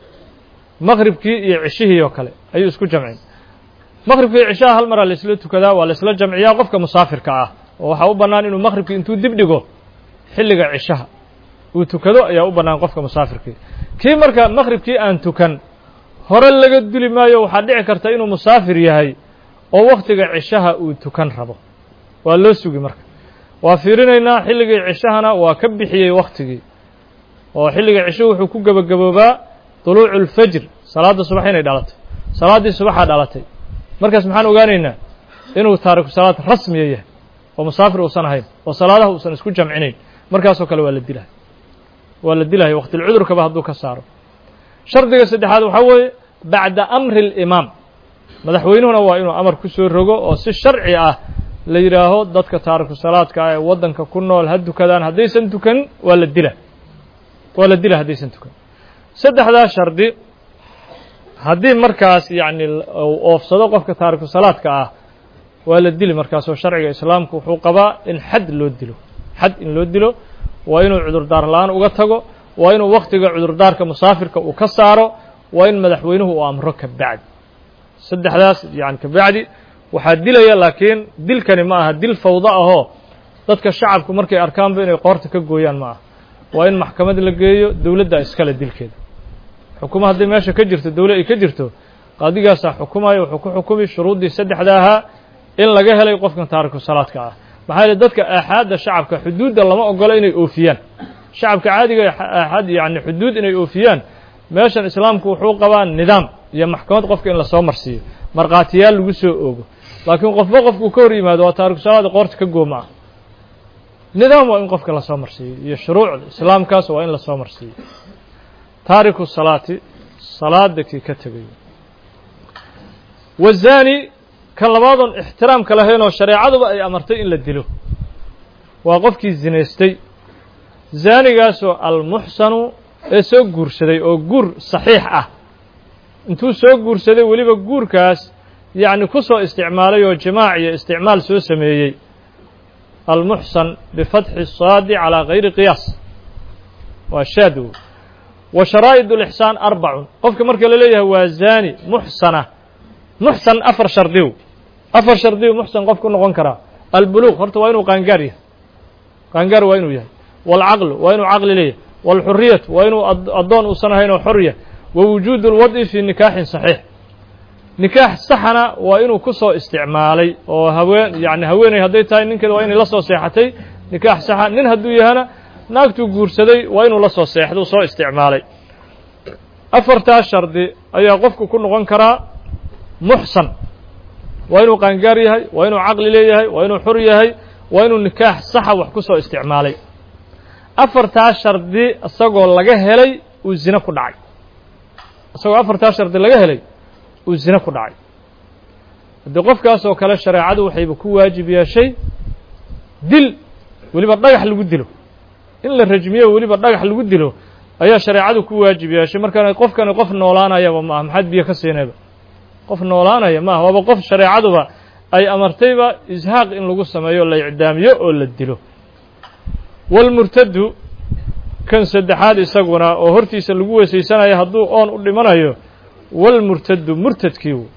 maqribkii iyo cishihii oo kale ayuu isku jamcin maqribkii iyo cishaha hal maraa laisla tukadaa waa laisla jamciyaa qofka musaafirka ah oo waxaa u bannaan inuu maqribkii intuu dib dhigo xilliga cishaha uu tukado ayaa u bannaan qofka musaafirkii kii marka maqribkii aan tukan hore laga duli maayo waxaa dhici karta inuu musaafir yahay oo wakhtiga cishaha uu tukan rabo waa loo sugi marka waa fiirinaynaa xilligii cishahana waa ka bixiyey wakhtigii oo xilliga cishuhu wuxuu ku gebagaboobaa duluucu اlfajr salaadda subax inay dhalatay salaaddii subaxaa dhalatay markaas maxaan ogaanaynaa inuu taariku salaad rasmiya yahay oo musaafir uusan ahayn oo salaadaha uusan isku jamcinayn markaasoo kale waa la dilahay waa la dilahay waqtilcudurkaba hadduu ka saaro shardiga saddexaad waxaa weeye bacda amri اlimaam madaxweynuhuna waa inuu amar ku soo rogo oo si sharci ah la yidhaaho dadka taariku salaadka ah ee waddanka ku nool ha dukadaan haddaysan tukanin waa la dila waa la dila haddaysan tukanin saddexdaa shardi haddii markaas yacni oofsado qofka taariku salaadka ah waa la dili markaasoo sharciga islaamku wuxuu qabaa in xad loo dilo xad in loo dilo waa inuu cudurdaar la-aan uga tago waa inuu wakhtiga cudurdaarka musaafirka uu ka saaro waa in madaxweynuhu uu amro ka bacdi saddexdaas yani ka bacdi waxaa dilaya laakiin dilkani ma aha dil fawdo ahoo dadka shacabku markay arkaanba inay qoorta ka gooyaan ma aha waa in maxkamad la geeyo dowladda iskale dilkeeda xukuma hadday meesha ka jirto dowle ay ka jirto qaadigaasaa xukumaya wuxuu ku xukumi shuruuddii saddexda ahaa in laga helay qofkan taariku salaadka ah maxaa yeele dadka aaxaadda shacabka xuduudda lama ogolo inay oofiyaan shacabka caadiga aaxaad yani xuduud inay oofiyaan meeshan islaamku wuxuu qabaa nidaam iyo maxkamad qofka in lasoo marsiiyo markhaatiyaal lagu soo oogo laakiin qofba qofkuu ka hor yimaado waa taariku salaada qoorta ka gooma ah nidaam waa in qofka lasoo marsiiyo iyo shuruucda islaamkaas waa in lasoo marsiiyo taariku salaati salaada kii ka tegayo wazaani kan labaadoon ixtiraamka lahayn oo shareecaduba ay amartay in la dilo waa qofkii zinaystay zaanigaasoo almuxsanu ee soo guursaday oo guur saxiix ah intuu soo guursaday weliba guurkaas yacni ku soo isticmaalay oo jimaac iyo isticmaal soo sameeyey almuxsan bifatxi saadi calaa gayri qiyaas waa shaad wa sharaa'id ulixsaan arbacun qofka marka la leeyahay waa zaani muxsana muxsan afar shardiw afar shardiw muxsan qofku noqon karaa albuluuq horta waa inuu qaangaar yahay qaangaar waa inuu yahay waalcaqlu waa inuu caqli leeyahay waalxuriyatu waa inuu addoon uusan ahayn oo xor yahay wa wujuudu lwad'i fii nikaaxin saxiix nikaax saxana waa inuu ku soo isticmaalay oo haween yacni haweeney hadday tahay ninkeeda waa inay la soo seexatay nikaax saxa nin hadduu yahana naagtuu guursaday waa inuu la soo seexdo soo isticmaalay afartaas shardi ayaa qofku ku noqon karaa muxsan waa inuu qaangaar yahay waa inuu caqli leeyahay waa inuu xor yahay waa inuu nikaax saxa wax ku soo isticmaalay afartaas shardi isagoo laga helay uu zine ku dhacay isagoo afartaas shardi laga helay uu zine ku dhacay haddii qofkaas oo kale shareecadu waxayba ku waajib yeeshay dil weliba dhagax lagu dilo in la rajmiyo weliba dhagax lagu dilo ayaa shareecadu ku waajib yeeshay markaan qofkani qof noolaanayaba ma aha maxaad biyo ka siinayba qof noolaanaya ma aha waaba qof shareecaduba ay amartayba ishaaq in lagu sameeyo la icdaamiyo oo la dilo walmurtadu kan saddexaad isaguna oo hortiisa lagu weesaysanayo hadduu oon u dhimanayo walmurtadu murtadkii wey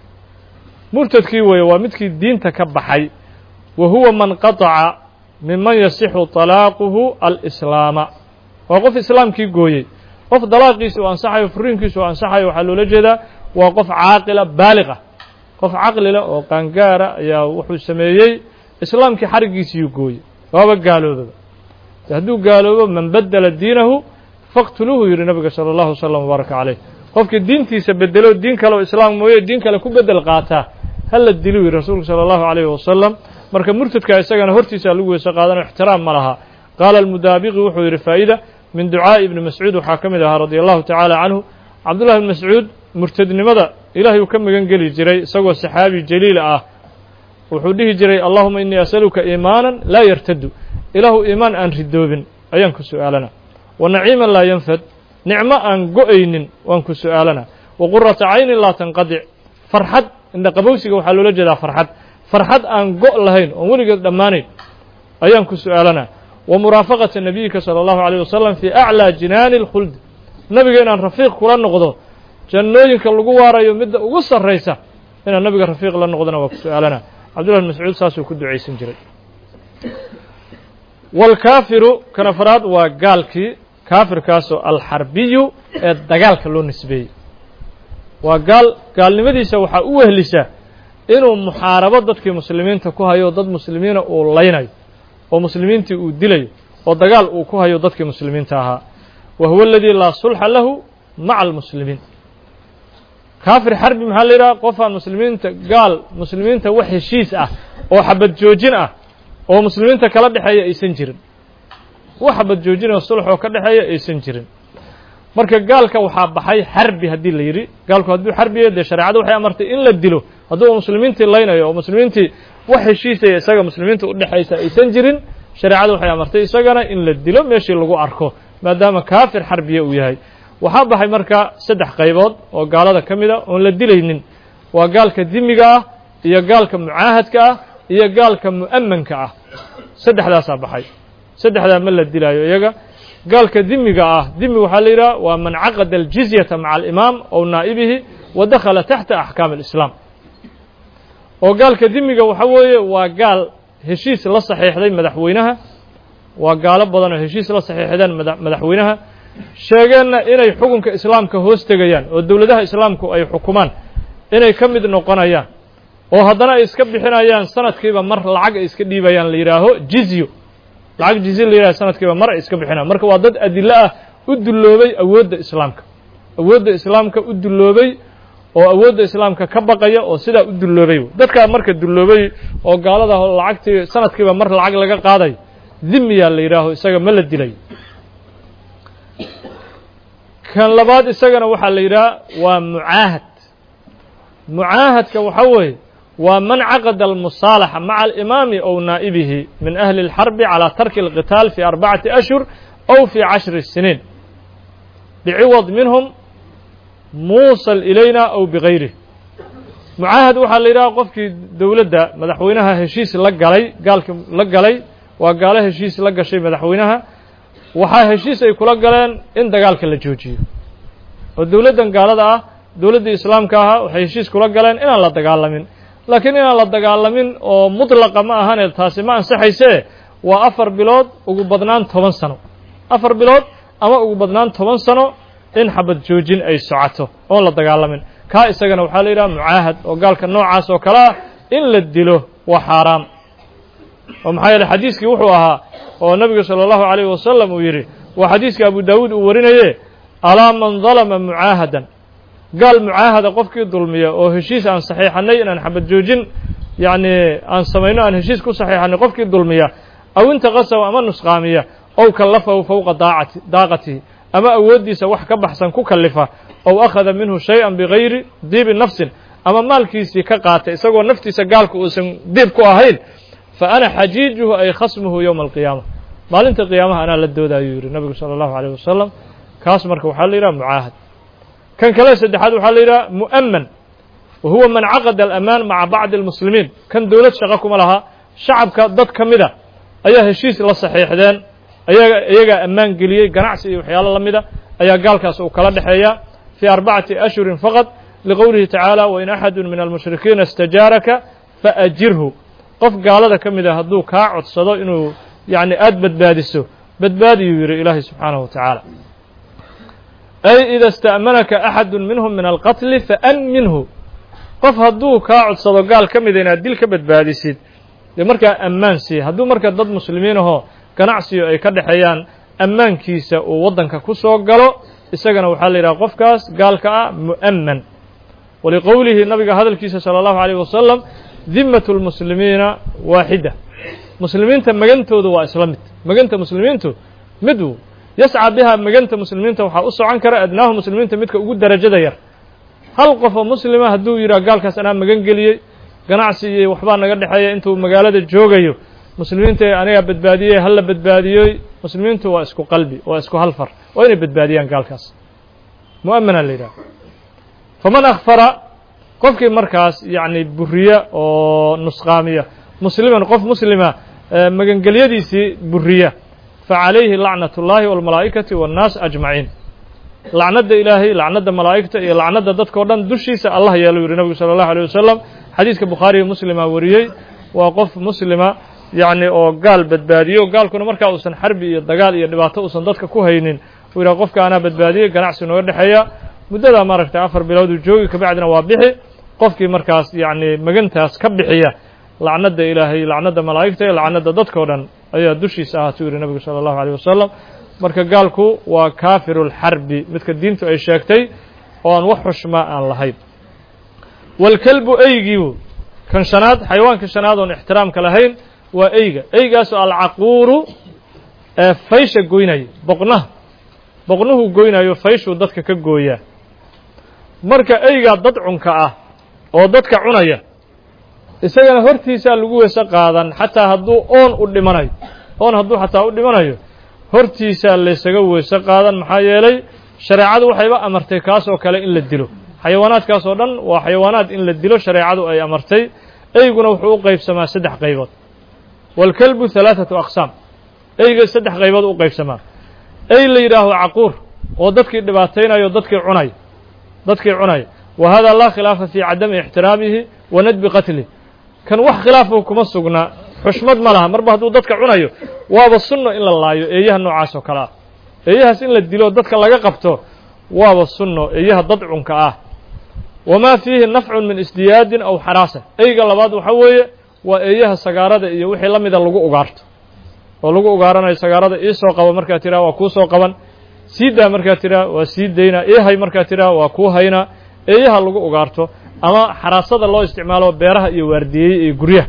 murtadkii weeye waa midkii diinta ka baxay wa huwa man qataca minman yasixu طalaaquhu alislaama waa qof islaamkii gooyey qof dalaaqiisi u ansaxayo furiinkiisu u ansaxayo waxaa loola jeedaa waa qof caaqila baaliqa qof caqlila oo qaangaara ayaa wuxuu sameeyey islaamkii xariggiisiyuu gooyey waaba gaaloobaba hadduu gaaloobo man bedela diinahu faqtuluuhu yidhi nabiga salى اllahu wslam wbaaraka caleyh qofkii diintiisa bedelo diin kale oo islaam mooye diin kale ku bedel qaataa hala dilu yidhi rasuulku salى اllahu عalayh wasalam marka murtadka isagana hortiisa lagu weyse qaadano ixtiraam ma laha qaala almudaabiqi wuxuu yidhi faa'ida min ducaaءi ibni mascuud waxaa ka mid ahaa radi allahu tacaala canhu cabdullahi ibn mascuud murtadnimada ilahay uu ka magan geli jiray isagoo saxaabi jaliil ah wuxuu dhihi jiray allahuma inii asaluka iimaanan laa yartadu ilaahu iimaan aan ridoobin ayaan ku su'aalana wa naciiman laa yanfad nicmo aan go'aynin waan ku su'aalana wa qurata caynin laa tanqadic farxad indhaqabowsiga waxaa loola jeedaa farxad farxad aan go' lahayn oon weligeed dhammaanayn ayaan ku su'aalanaa wa muraafaqata nabiyika sala allahu alayh wasalam fii aclaa jinaani اlkhuld nabiga inaan rafiiq kula noqdo jannooyinka lagu waarayo midda ugu sarraysa inaan nabiga rafiiq la noqdona waa ku su'aalanaa cabdullahi bn mascuud saasuu ku ducaysan jiray wاlkaafiru kan afraad waa gaalkii kaafirkaasoo alxarbiyu ee dagaalka loo nisbeeyey waa gaal gaalnimadiisa waxaa u wehlisa inuu muxaarabo dadkii muslimiinta ku hayo dad muslimiina uu laynayo oo muslimiintii uu dilayo oo dagaal uu ku hayo dadkii muslimiinta ahaa wa huwa aladii laa sulxa lahu maca almuslimiin kaafir xarbi maxaa la yidhaha qofaan muslimiinta gaal muslimiinta wax heshiis ah oo xabad joojin ah oo muslimiinta kala dhexeeya aysan jirin wax xabad joojin oo sulx oo ka dhexeeya aysan jirin marka gaalka waxaa baxay xarbi haddii la yidhi gaalku hadduu xarbiya dee shareecadu waxay amartay in la dilo hadduu muslimiintii laynayo oo muslimiintii wax heshiisaya isaga muslimiinta udhexaysa aysan jirin shareecadu waxay amartay isagana in la dilo meeshii lagu arko maadaama kaafir xarbiya uu yahay waxaa baxay marka saddex qaybood oo gaalada ka mid a oon la dilaynin waa gaalka dimiga ah iyo gaalka mucaahadka ah iyo gaalka mu'amanka ah saddexdaasaa baxay saddexdaa ma la dilaayo iyaga gaalka dimiga ah dimi waxaa la yidhaha waa man caqada aljizyata maca alimaam ow naa'ibihi wa dakhala taxta axkaam alislaam oo gaalka dimiga waxa weeye waa gaal heshiis la saxiixday madaxweynaha waa gaalo badan oo heshiis la saxiixdeen madaxweynaha sheegeenna inay xukunka islaamka hoos tegayaan oo dowladaha islaamku ay xukumaan inay ka mid noqonayaan oo haddana ay iska bixinayaan sanadkiiba mar lacag ay iska dhiibayaan la yidhaaho jizyo lacag jizye la yidhaha sanadkiiba mar ay iska bixinayaan marka waa dad adilo ah u dulloobay awoodda islaamka awoodda islaamka u dulloobay oo awoodda islaamka ka baqaya oo sidaa u dulloobay dadkaa marka dulloobay oo gaalada lacagtii sanadkiiba mar lacag laga qaadayo dhimiyaa la yidhaaho isaga ma la dilay kan labaad isagana waxaa la yidhaha waa mucaahad mucaahadka waxaa weeye waa man caqada almusaalaxa maca alimaami ow naa'ibihi min ahli اlxarbi calى tarki اlqitaal fi arbacati ashhur ow fi cashri siniin biciwad minhum muusal ilayna ow bigayrih mucaahad waxaa la yidhaha qofkii dowladda madaxweynaha heshiis la galay gaalki la galay waa gaalo heshiis la gashay madaxweynaha waxaa heshiis ay kula galeen in dagaalka la joojiyo oo dowladdan gaalada ah dowladdii islaamka ahaa waxay heshiis kula galeen inaan la dagaalamin laakiin inaan la dagaalamin oo mutlaqa ma ahane taasi ma ansaxaysee waa afar bilood ugu badnaan toban sano afar bilood ama ugu badnaan toban sano in xabad joojin ay socoto oon la dagaalamin kaa isagana waxaa la yidhaha mucaahad oo gaalka noocaas oo kale ah in la dilo waa xaaraam oo maxaa yeele xadiiskii wuxuu ahaa oo nebigu salى اllahu عalayh wasalam uu yidhi waa xadiiska abu daawuud uu warinaye alaa man dalama mucaahadan gaal mucaahada qofkii dulmiya oo heshiis aan saxiixanay inaan xabad joojin yacni aan samayno aan heshiis ku saxiixanay qofkii dulmiya aw intaqasaw ama nusqaamiya ow kallafahu fowqa daacati daaqatihi ama awooddiisa wax ka baxsan ku kallifa ow akhada minhu shay-an bigayri diibi nafsin ama maalkiisii ka qaatay isagoo naftiisa gaalku uusan diib ku ahayn fa ana xajiijuhu ay khasmuhu yowma alqiyaama maalinta qiyaamaha anaa la dooda ayuu yidhi nabigu sala allahu alayh wasalam kaas marka waxaa la yidhaha mucaahad kan kale saddexaad waxaa la yidhaha mu'aman wa huwa man caqada alamaan maca bacdi almuslimiin kan dowlad shaqo kuma laha shacabka dad ka mida ayaa heshiis la saxiixdeen ayaga iyagaa ammaan geliyey ganacsi iyo waxyaalo la mida ayaa gaalkaas uu kala dhexeeya fii arbacati ashhurin faqad liqowlihi tacaala wain axadu min almushrikiina istajaaraka faajirhu qof gaalada ka mid a hadduu kaa codsado inuu yacni aada badbaadiso badbaadiyuu yidhi ilaahay subxaanahu wa tacaala ay ida ista'manaka axadu minhum min alqatli faamminhu qof hadduu kaa codsado gaal ka mida inaad dil ka badbaadisid dee markaa ammaan sii hadduu marka dad muslimiin ahoo ganacsiyo ay ka dhexeeyaan ammaankiisa uu waddanka ku soo galo isagana waxaa la yidhaha qofkaas gaalka ah mu'aman waliqowlihi nabiga hadalkiisa sala allahu alayh wasalam dimmatu lmuslimiina waaxida muslimiinta magantoodu waa isla mid maganta muslimiintu mid uu yascى biha maganta muslimiinta waxaa u socon kara adnaahu muslimiinta midka ugu darajada yar hal qof oo muslima hadduu yidhah gaalkaas anaa magan geliyey ganacsi iyo waxbaa naga dhexeeya intuu magaalada joogayo muslimiinta anigaa badbaadiyey hala badbaadiyoy muslimiintu waa isku qalbi waa isku hal far waa inay badbaadiyaan gaalkaas mu'amana la yidhaha faman akfara qofkii markaas yacni buriya oo nusqaamiya musliman qof muslima magangelyadiisii buriya facalayhi lacnat اllahi wاlmalaa'ikati waاnnaas ajmaciin lacnadda ilaahay lacnadda malaa'igta iyo lacnadda dadka o dhan dushiisa allah yeelu yidhi nabigu salى اllahu alيه wasalam xadiiska bukhaariyo muslima wariyey waa qof muslima yacni oo gaal badbaadiyo gaalkuna markaa uusan xarbi iyo dagaal iyo dhibaato uusan dadka ku haynin uu yidhaha qofka anaa badbaadiyey ganacsi nooga dhexeeya muddadaa maaragtay afar bilooduu joogi kabacdina waa bixi qofkii markaas yacni magantaas ka bixiya lacnadda ilaahay lacnadda malaa'igta iyo lacnadda dadka o dhan ayaa dushiisa ahaatuu yidhi nabigu sala allahu aleyh wasalam marka gaalku waa kaafiru lxarbi midka diintu ay sheegtay oo aan wax xushmaa aan lahayn waalkelbu eygiibu kan shanaad xayawaanka shanaad oon ixtiraamka lahayn waa eyga eygaasoo alcaquuru ee faysha goynaya boqnaha boqnuhuu goynayo fayshuu dadka ka gooyaa marka eygaa dad cunka ah oo dadka cunaya isagana hortiisaa lagu weyse qaadan xataa hadduu oon u dhimanayo oon hadduu xataa u dhimanayo hortiisaa laysaga weyse qaadan maxaa yeelay shareecadu waxayba amartay kaasoo kale in la dilo xayawaanaadkaas oo dhan waa xayawaanaad in la dilo shareecadu ay amartay eyguna wuxuu u qaybsamaa saddex qaybood waalkelbu halaathatu aqsaam eyga saddex qaybood u qaybsamaa ey la yidhaaho caquur oo dadkii dhibaataynayo dadkii cunay dadkii cunaya wa hada laa khilaafa fii cadami ixtiraamihi wa nadbi qatlih kan wax khilaafo kuma sugna xushmad ma laha marba hadduu dadka cunayo waaba sunno in la laayo eeyaha noocaas oo kale ah eeyahaas in la dilo dadka laga qabto waaba sunno eeyaha dad cunka ah wamaa fiihi nafcun min isdiyaadin aw xaraasa eyga labaad waxa weeye waa eeyaha sagaarada iyo wixii la mida lagu ugaarto oo lagu ugaaranayo sagaarada iisoo qaba markaa tiraa waa kuu soo qaban sii daa markaa tiraa waa sii daynaa eehay markaa tiraa waa kuu haynaa eeyaha lagu ugaarto ama xaraasada loo isticmaalo beeraha iyo waardiyeeye iyo guryaha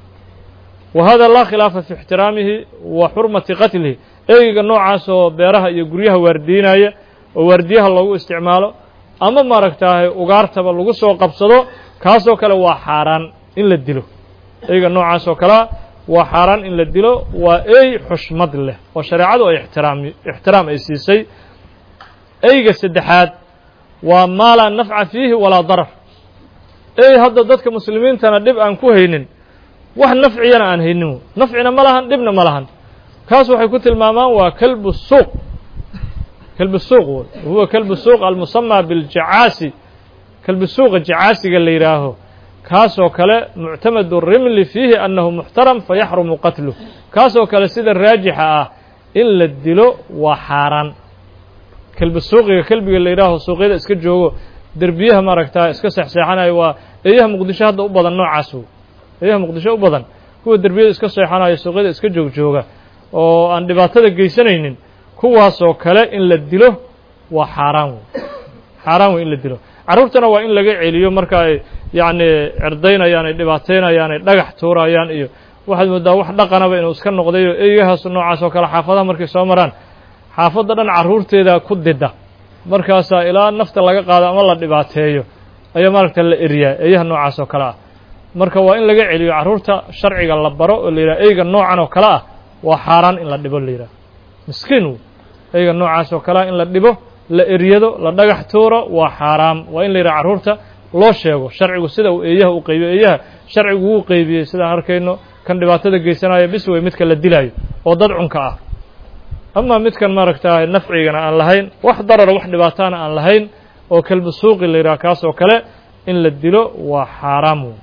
wa hada laa khilaafa fi ixtiraamihi wa xurmati qatlihi eyga noocaasoo beeraha iyo guryaha waardiinaya oo waardiyaha loogu isticmaalo ama maaragtaahay ugaartaba lagu soo qabsado kaasoo kale waa xaaraan in la dilo eyga noocaas oo kalea waa xaaraan in la dilo waa ey xushmad leh oo shareecadu ay ixtiraam ixtiraam ay siisay eyga saddexaad waa maa laa nafca fiihi walaa darar ey hadda dadka muslimiintana dhib aan ku haynin wax nafciyana aan haynin nafcina ma lahan dhibna ma lahan kaas waxay ku tilmaamaan waa kalbu suuq kalbu suuq wey huwa kalbu suuq almusamaa biljacaasi kalbu suuqa jacaasiga la yidhaaho kaasoo kale muctamadu rimli fiihi annahu muxtaram fayaxrumu qatluh kaasoo kale sida raajixa ah in la dilo waa xaaraan kelbi suuqiga kelbiga la yidhaaho suuqyada iska joogo derbiyaha maaragtaa iska seexseexanayo waa eeyaha muqdisho hadda u badan noocaas wey eeyaha muqdisho u badan kuwa derbiyada iska seexanayo suuqyada iska joogjooga oo aan dhibaatada geysanaynin kuwaasoo kale in la dilo waa xaaraan wey xaaraan wey in la dilo carruurtana waa in laga celiyo marka ay yacni cerdaynayaan ay dhibaataynayaan ay dhagax tuurayaan iyo waxaad mooddaa wax dhaqanaba inuu iska noqdayo eeyahaas noocaas oo kale xaafadaha markay soo maraan xaafadda dhan carruurteeda ku dida markaasaa ilaa nafta laga qaado ama la dhibaateeyo ayaa maaragta la eriyaa eeyaha noocaas oo kale ah marka waa in laga celiyo carruurta sharciga la baro oo la yidhaha eyga noocan oo kale ah waa xaaraan in la dhibo la yidhaha miskiin wey eyga noocaas oo kale ah in la dhibo la eryado la dhagax tuuro waa xaaraam waa in la yidhaha carruurta loo sheego sharcigu sida uu eeyaha u qaybiyo eeyaha sharcigu wuu qeybiyey sidaan arkayno kan dhibaatada geysanaya bis wey midka la dilaayo oo dad cunka ah ama midkan maaragtaa nafcigana aan lahayn wax darara wax dhibaataana aan lahayn oo kelbu suuqi la yidhaha kaas oo kale in la dilo waa xaaraam wey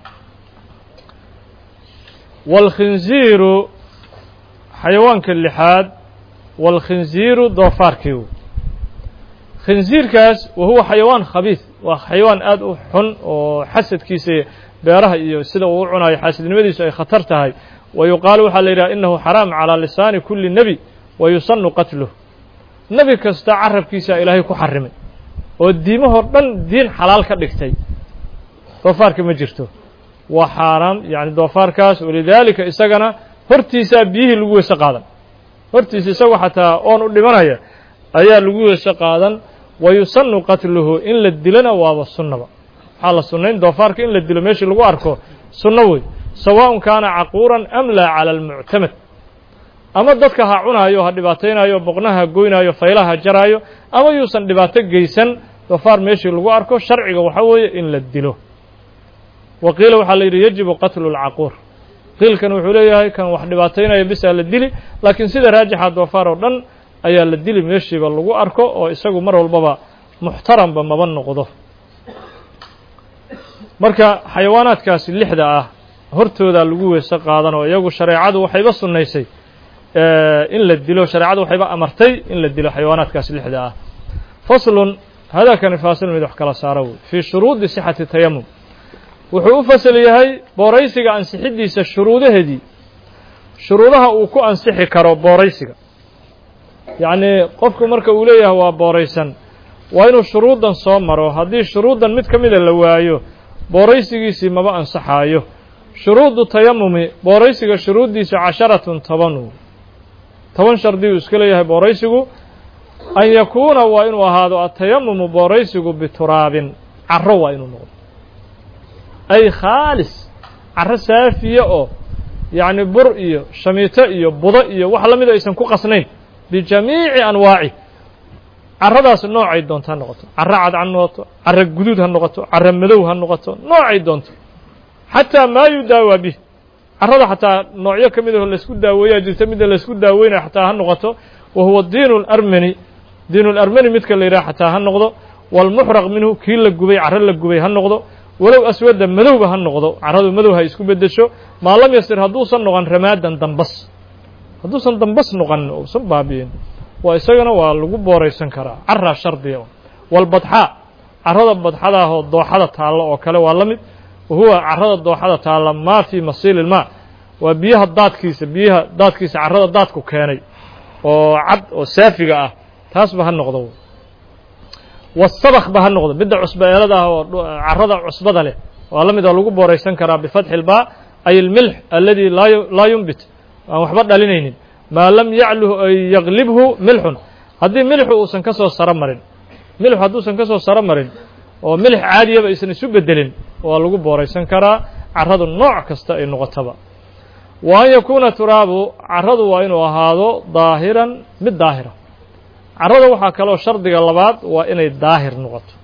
waalkhinziiru xayawaanka lixaad waalkhinziiru doofaarkii wey khinziirkaas wa huwa xayawaan khabiis waa xayawaan aad u xun oo xasadkiisa beeraha iyo sida uu u cunayo xaasidnimadiisu ay khatar tahay wa yuqaalu waxaa la yidhaha innahu xaraam calaa lisaani kulli nebi wa yusanu qatluh nebi kasta carabkiisa ilaahay ku xarimay oo diimahoo dhan diin xalaal ka dhigtay doofaarka ma jirto waa xaaraam yacni doofaarkaas walidaalika isagana hortiisaa biyihii lagu weyse qaadan hortiisa isagoo xataa oon u dhimanaya ayaa lagu weyse qaadan wa yusanu qatluhu in la dilona waaba sunnaba waxaa la sunnayn doofaarka in la dilo meeshii lagu arko sunno wey sawaaءun kaana caquuran am laa cala almuctamad ama dadka ha cunaayo ha dhibaataynayo boqnaha goynaayo faylaha jaraayo ama yuusan dhibaato geysan doofaar meeshii lagu arko sharciga waxa weeye in la dilo wa qiila waxaa la yidhi yajibu qatlu اlcaquur qiilkan wuxuu leeyahay kan wax dhibaataynaya bisaa la dili laakiin sida raajixa doofaar oo dhan ayaa la dili meeshiiba lagu arko oo isagu mar walbaba muxtaramba maba noqdo marka xayawaanaadkaasi lixda ah hortoodaa lagu weyse qaadan oo iyagu shareecadu waxayba sunnaysay in la dilo shareecadu waxayba amartay in la dilo xayawaanaadkaasi lixda ah faslun hadakani faasil mid wax kala saaro wey fii shuruudi sixati tayamum wuxuu u fasal yahay booraysiga ansixiddiisa shuruudaheedii shuruudaha uu ku ansixi karo booraysiga yacnii qofku marka uu leeyahay waa booraysan waa inuu shuruuddan soo maro haddii shuruuddan mid ka mida la waayo booraysigiisii maba ansaxaayo shuruudu tayamumi booraysiga shuruuddiisa casharatun toban toban shardiyuu iska leeyahay booraysigu an yakuuna waa inuu ahaado atayamumu booraysigu bituraabin caro waa inuu noqdo ay khaalis caro saafiya oo yacni bur iyo shamiito iyo budo iyo wax la mida aysan ku qasnayn bijamiici anwaaci caradaas noocay doonto ha noqoto caro cadcad ha noqoto caro guduud ha noqoto caro madow ha noqoto noocay doonto xataa maa yudaawaa bih carada xataa noocyo ka mid aho laysku daaweeyaa jirta midda laysku daaweynaya xataa ha noqoto wa huwa diinu larmani diinu larmani midka la yidhaha xataa ha noqdo walmuxraq minhu kii la gubay caro la gubay ha noqdo walow aswadda madowba ha noqdo caradu madow ha isku beddesho maa lam yasir hadduusan noqon ramaadan dambas hadduusan dambas noqon uusan baabi'in waa isagana waa lagu booraysan karaa caraa shardiga walbadxaa carada badxadaahoo dooxada taallo oo kale waa la mid wahuwa carada dooxada taalla maa fii masiili ilmaa waa biyaha daadkiisa biyaha daadkiisa carada daadku keenay oo cad oo saafiga ah taasba ha noqdo wasabakba ha noqdo midda cusba eelada ah oo carada cusbada leh waa la mid oo lagu booraysan karaa bifatxi ilbaa ay ilmilx aladi laa yumbit aan waxba dhalinaynin maa lam yacluh ay yaglibhu milxun haddii milxu uusan ka soo saro marin milxu hadduusan ka soo saro marin oo milix caadiyaba aysan isu bedelin waa lagu booraysan karaa carradu nooc kasta ay noqotaba wa an yakuuna turaabu carradu waa inuu ahaado daahiran mid daahira carrada waxaa kaloo shardiga labaad waa inay daahir noqoto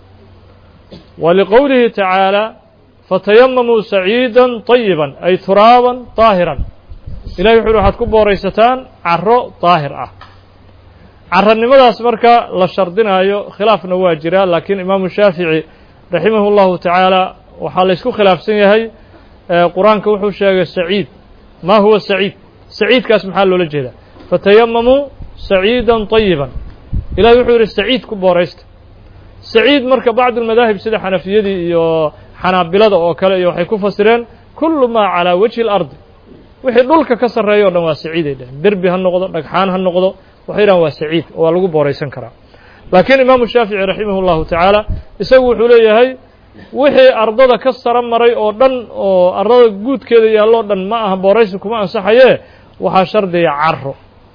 wa liqowlihi tacaala fatayamamuu saciida طayiba ay turaaban daahiran ilahi wuxu uhi waxaad ku booraysataan carro daahir ah carranimadaas marka la shardinaayo khilaafna waa jira laakiin imaamu shaafici raximah اllahu tacaala waxaa la ysku khilaafsan yahay qur-aanka wuxuu sheegay saciid ma huwa saciid saciidkaas maxaa loola jeedaa fatayamamuu saciida طayiba ilahi wuxuu yidhi saciid ku booraysta saciid marka bacd اlmadaahib sida xanafiyadii iyo xanaabilada oo kale iyo waxay ku fasireen kulu maa calىa wajhi اlardi wixii dhulka ka sarreeya o dhan waa saciiday dhaheen derbi ha noqdo dhagxaan ha noqdo waxay dhahan waa saciid oo waa lagu booraysan karaa laakiin imaamu shaafici raximah اllahu tacaala isagu wuxuu leeyahay wixii ardada ka saro maray oo dhan oo ardada guudkeeda yaalloo dhan ma aha booraysi kuma ansaxaye waxaa shardiya caro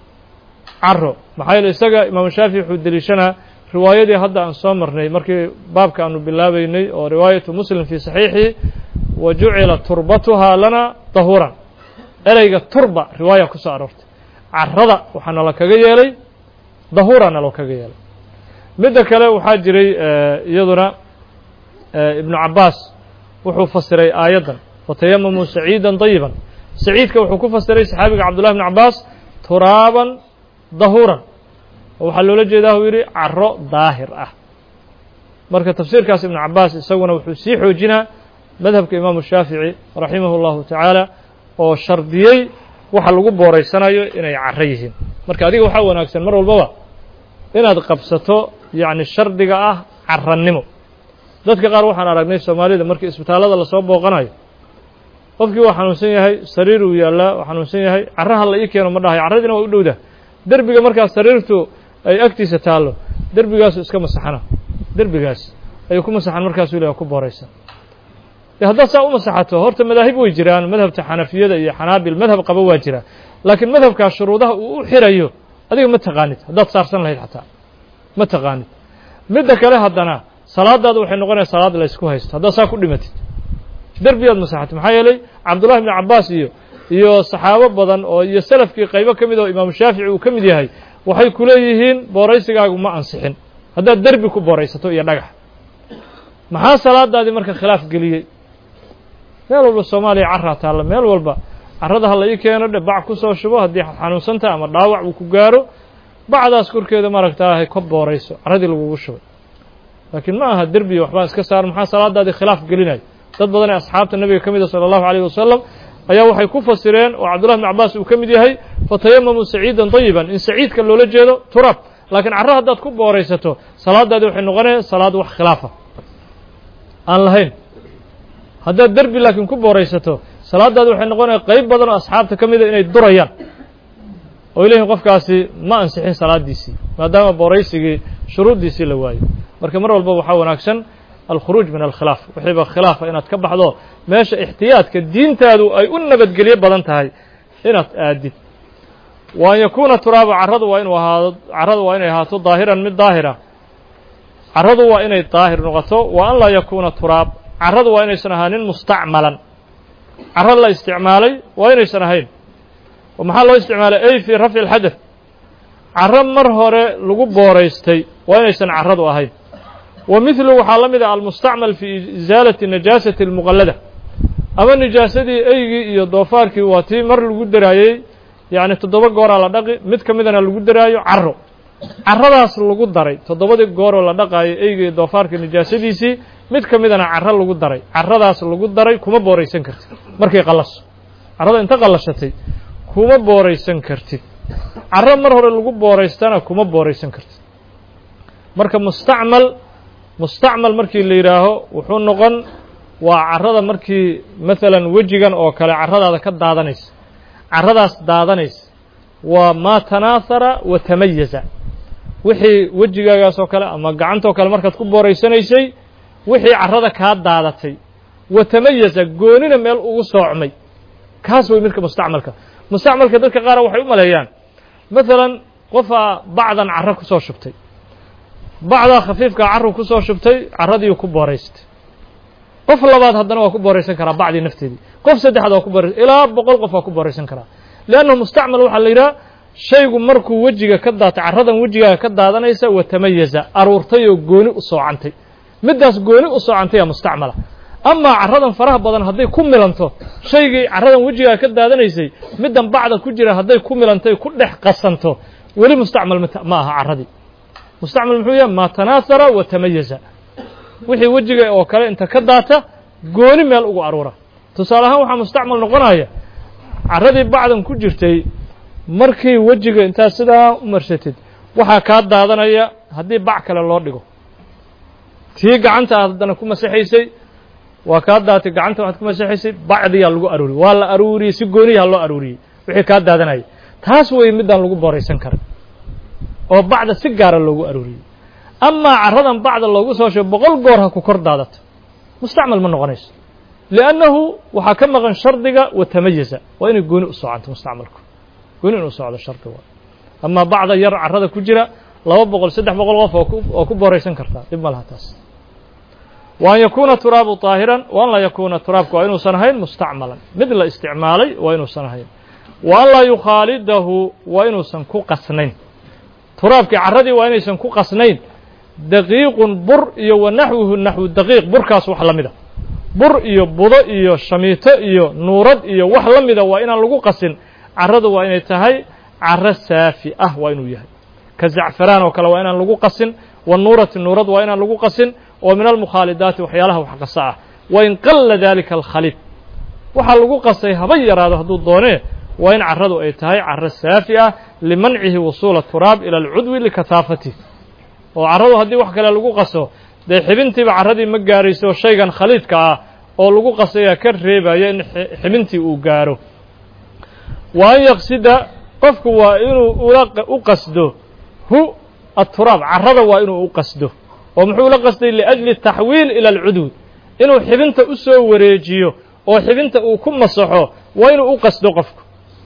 caro maxaa yeele isaga imaamu shaafici wuxuu deliishanaa riwaayadii hadda aan soo marnay markii baabka aanu bilaabeynay oo riwaayatu muslim fii saxiixi wa jucila turbatuhaa lana dahuuran ereyga turba riwaaya ku soo aroortay carrada waxaa nala kaga yeelay dahuura nalo kaga yeelay midda kale waxaa jiray iyaduna ibnu cabaas wuxuu fasiray aayaddan fatayamamuu saciida dayiban saciidka wuxuu ku fasiray saxaabiga cabdullahi bn cabaas turaaban dahuuran oo waxaa loola jeedaa uu yidhi caro daahir ah marka tafsiirkaas ibnu cabaas isaguna wuxuu sii xoojinaa madhabka imaamu shaafici raximah اllahu tacaala oo shardiyey waxa lagu booraysanayo inay caro yihiin marka adiga waxaa wanaagsan mar walbaba inaad qabsato yacni shardiga ah carannimo dadka qaar waxaan aragnay soomaalida markii isbitaallada lasoo booqanayo qofkii waa xanuunsan yahay sariir uu yaallaa waa xanuunsan yahay carraha la ii keeno ma dhahayo carradiina waa u dhowda derbiga markaas sariirtu ay agtiisa taallo derbigaasu iska masaxana derbigaas ayuu ku masaxan markaasuu ilaha ku booraysan de haddaad saa u masaxato horta madaahib way jiraan madhabta xanafiyada iyo xanaabil madhab qaba waa jira laakiin madhabkaas shuruudaha uu u xirayo adiga ma taqaanid haddaad saarsan lahayd xataa ma taqaanid midda kale haddana salaadaada waxay noqonaya salaad la ysku haysto haddaad saa ku dhimatid derbiyaad masaxatid maxaa yeelay cabdullahi bni cabaas iyo iyo saxaabo badan oo iyo salafkii qaybo ka mid oo imaamu shaafici uu ka mid yahay waxay ku leeyihiin booraysigaagu ma ansixin haddaad derbi ku booraysato iyo dhagax maxaa salaadaadii marka khilaaf geliyey meel walba soomaaliya carraa taalla meel walba carrada ha la ii keeno dhe bac ku soo shubo haddii xanuunsantaha ama dhaawac uu ku gaaro bacdaas korkeeda maaragtaahay ka boorayso carradii lagugu shubay laakiin ma aha derbiya waxbaan iska saar maxaa salaadaadii khilaaf gelinayo dad badan ee asxaabta nebiga ka mida sala allahu alayh wasalam ayaa waxay ku fasireen oo cabdullahi bn cabaas uu ka mid yahay fatayamamuu saciidan dayiban in saciidka loola jeedo turab laakiin carro haddaad ku booraysato salaadaadii waxay noqonaya salaad wax khilaafa aan lahayn haddaad derbi laakiin ku booraysato salaadaadi waxay noqonaya qayb badan oo asxaabta ka mida inay durayaan oo leeyihin qofkaasi ma ansixin salaadiisii maadaama booraysigii shuruuddiisii la waayo marka mar walba waxaa wanaagsan alkhuruuj min alkhilaaf wixiiba khilaafa inaad ka baxdo meesha ixtiyaadka diintaadu ay u nabadgelyo badan tahay inaad aadid wa an yakuuna turaaba carradu waa inuu ahaado carradu waa inay ahaato daahiran mid daahira carradu waa inay daahir noqoto wa an laa yakuuna turaab carradu waa inaysan ahaanin mustacmalan carro la isticmaalay waa inaysan ahayn oo maxaa loo isticmaalay ay fii rafci alxadath carro mar hore lagu booraystay waa inaysan carradu ahayn wa mithlu waxaa la mid ah almustacmal fii isaalati najaasati almuqallada ama nijaasadii eygii iyo doofaarkii waa tii mar lagu daraayey yacni toddoba gooraa la dhaqi mid ka midana lagu daraayo carro carradaas lagu daray toddobadii gooroo la dhaqaayo eyga iyo doofaarka nijaasadiisii mid ka midana carro lagu daray carradaas lagu daray kuma booraysan kartid markay qallaso carrada inta qallashatay kuma booraysan kartid carro mar hore lagu booraystana kuma booraysan kartid marka mustacmal mustacmal markii la yidhaaho wuxuu noqon waa carrada markii maalan wejigan oo kale carradaada ka daadanaysa carradaas daadanaysa waa maa tanaahara wa tamayaza wixii wejigaagaas oo kale ama gacantoo kale markaad ku booraysanaysay wixii carrada kaa daadatay wa tamayaza goonina meel ugu soocmay kaas way midka mustacmalka mustacmalka dadka qaara waxay u maleeyaan maalan qofaa bacdan carro ku soo shubtay bacdaa khafiifkaa carru ku soo shubtay carradiiu ku booraystay qof labaad haddana waa ku booraysan karaa bacdii nafteedii qof saddexaad waa ku booraysan ilaa boqol qof waa ku booraysan karaa leannahu mustacmal waxaa la yidhaha shaygu markuu wejiga ka daatay carradan wejigaaga ka daadanaysa wa tamayaza aruurtay oo gooni u soocantay middaas gooni u soocantay aa mustacmala amaa carradan faraha badan hadday ku milanto shaygii carradan wejigaaga ka daadanaysay middan bacda ku jira hadday ku milantay ku dhex qasanto weli mustacmal ma aha carradii mustacmal muxuu yahay maa tanaahara wa tamayaza wixii wejiga oo kale inta ka daata gooni meel ugu aruura tusaale ahaan waxaa mustacmal noqonaya carradii bacdan ku jirtay markii wejiga intaad sidaa u marsatid waxaa kaa daadanaya haddii bac kale loo dhigo tii gacanta aad haddana ku masaxaysay waa kaa daatay gacanta waxaad ku masaxaysay bacdiyaa lagu aruuriyey waa la aruuriyey si gooniyaha loo aruuriyey wixii kaa daadanaya taas wey middaan lagu booraysan kara oo bacda si gaara loogu aruuriyey amaa carradan bacda loogu soo sheego boqol goor ha ku kor daadato mustacmal ma noqonayso liannahu waxaa ka maqan shardiga wa tamayaza waa inay gooni u socanto mustacmalku gooni inuu socdo shardi waa amaa bacda yar carrada ku jira laba boqol saddex boqol qof oo ku booraysan kartaa dhib ma laha taas wa an yakuuna turaabu طaahiran wa an laa yakuuna turaabku waa inuusan ahayn mustacmalan mid la isticmaalay waa inuusan ahayn wa an laa yukhaalidahu waa inuusan ku qasnayn turaabkii carradii waa inaysan ku qasnayn daqiiqun bur iyo wa naxwuhu naxwu daqiiq burkaas wax la mida bur iyo budo iyo shamiito iyo nuurad iyo wax la mida waa inaan lagu qasin carradu waa inay tahay carro saafi ah waa inuu yahay ka zacfaraan oo kale waa inaan lagu qasin wa nuurati nuurad waa inaan lagu qasin oo min almukhaalidaati waxyaalaha wax qasa ah wa in qalla dalika alkhaliid waxaa lagu qasay haba yaraado hadduu doonee waa in carradu ay tahay carro saafi ah limancihi wusuula turaab ila alcudwi likahaafatih oo carradu haddii wax kale lagu qaso dee xibintiiba carradii ma gaarayso shaygan khaliidka ah oo lagu qasayaa ka reebaya in xibintii uu gaaro wa an yaqsida qofku waa inuu u qasdo hu aturaab carrada waa inuu u qasdo oo muxuu ula qasday liajli taxwiil ila alcudwi inuu xibinta u soo wareejiyo oo xibinta uu ku masaxo waa inuu u qasdo qofku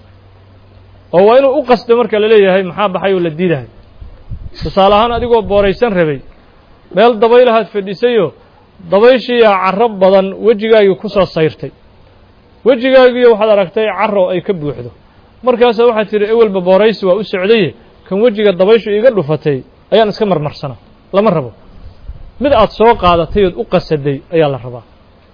oo waa inuu u qasdo marka la leeyahay maxaa baxay oo la diidahay tusaale ahaan adigoo booraysan rabay meel dabaylahaad fadhisayoo dabayshiiyaa carro badan wejigaagii ku soo sayrtay wejigaagiiyo waxaad aragtay carro ay ka buuxdo markaasaa waxaad tidhi ewelba booraysi waa u socdaye kan wejiga dabayshu iiga dhufatay ayaan iska marmarsana lama rabo mid aad soo qaadatay ood u qasaday ayaa la rabaa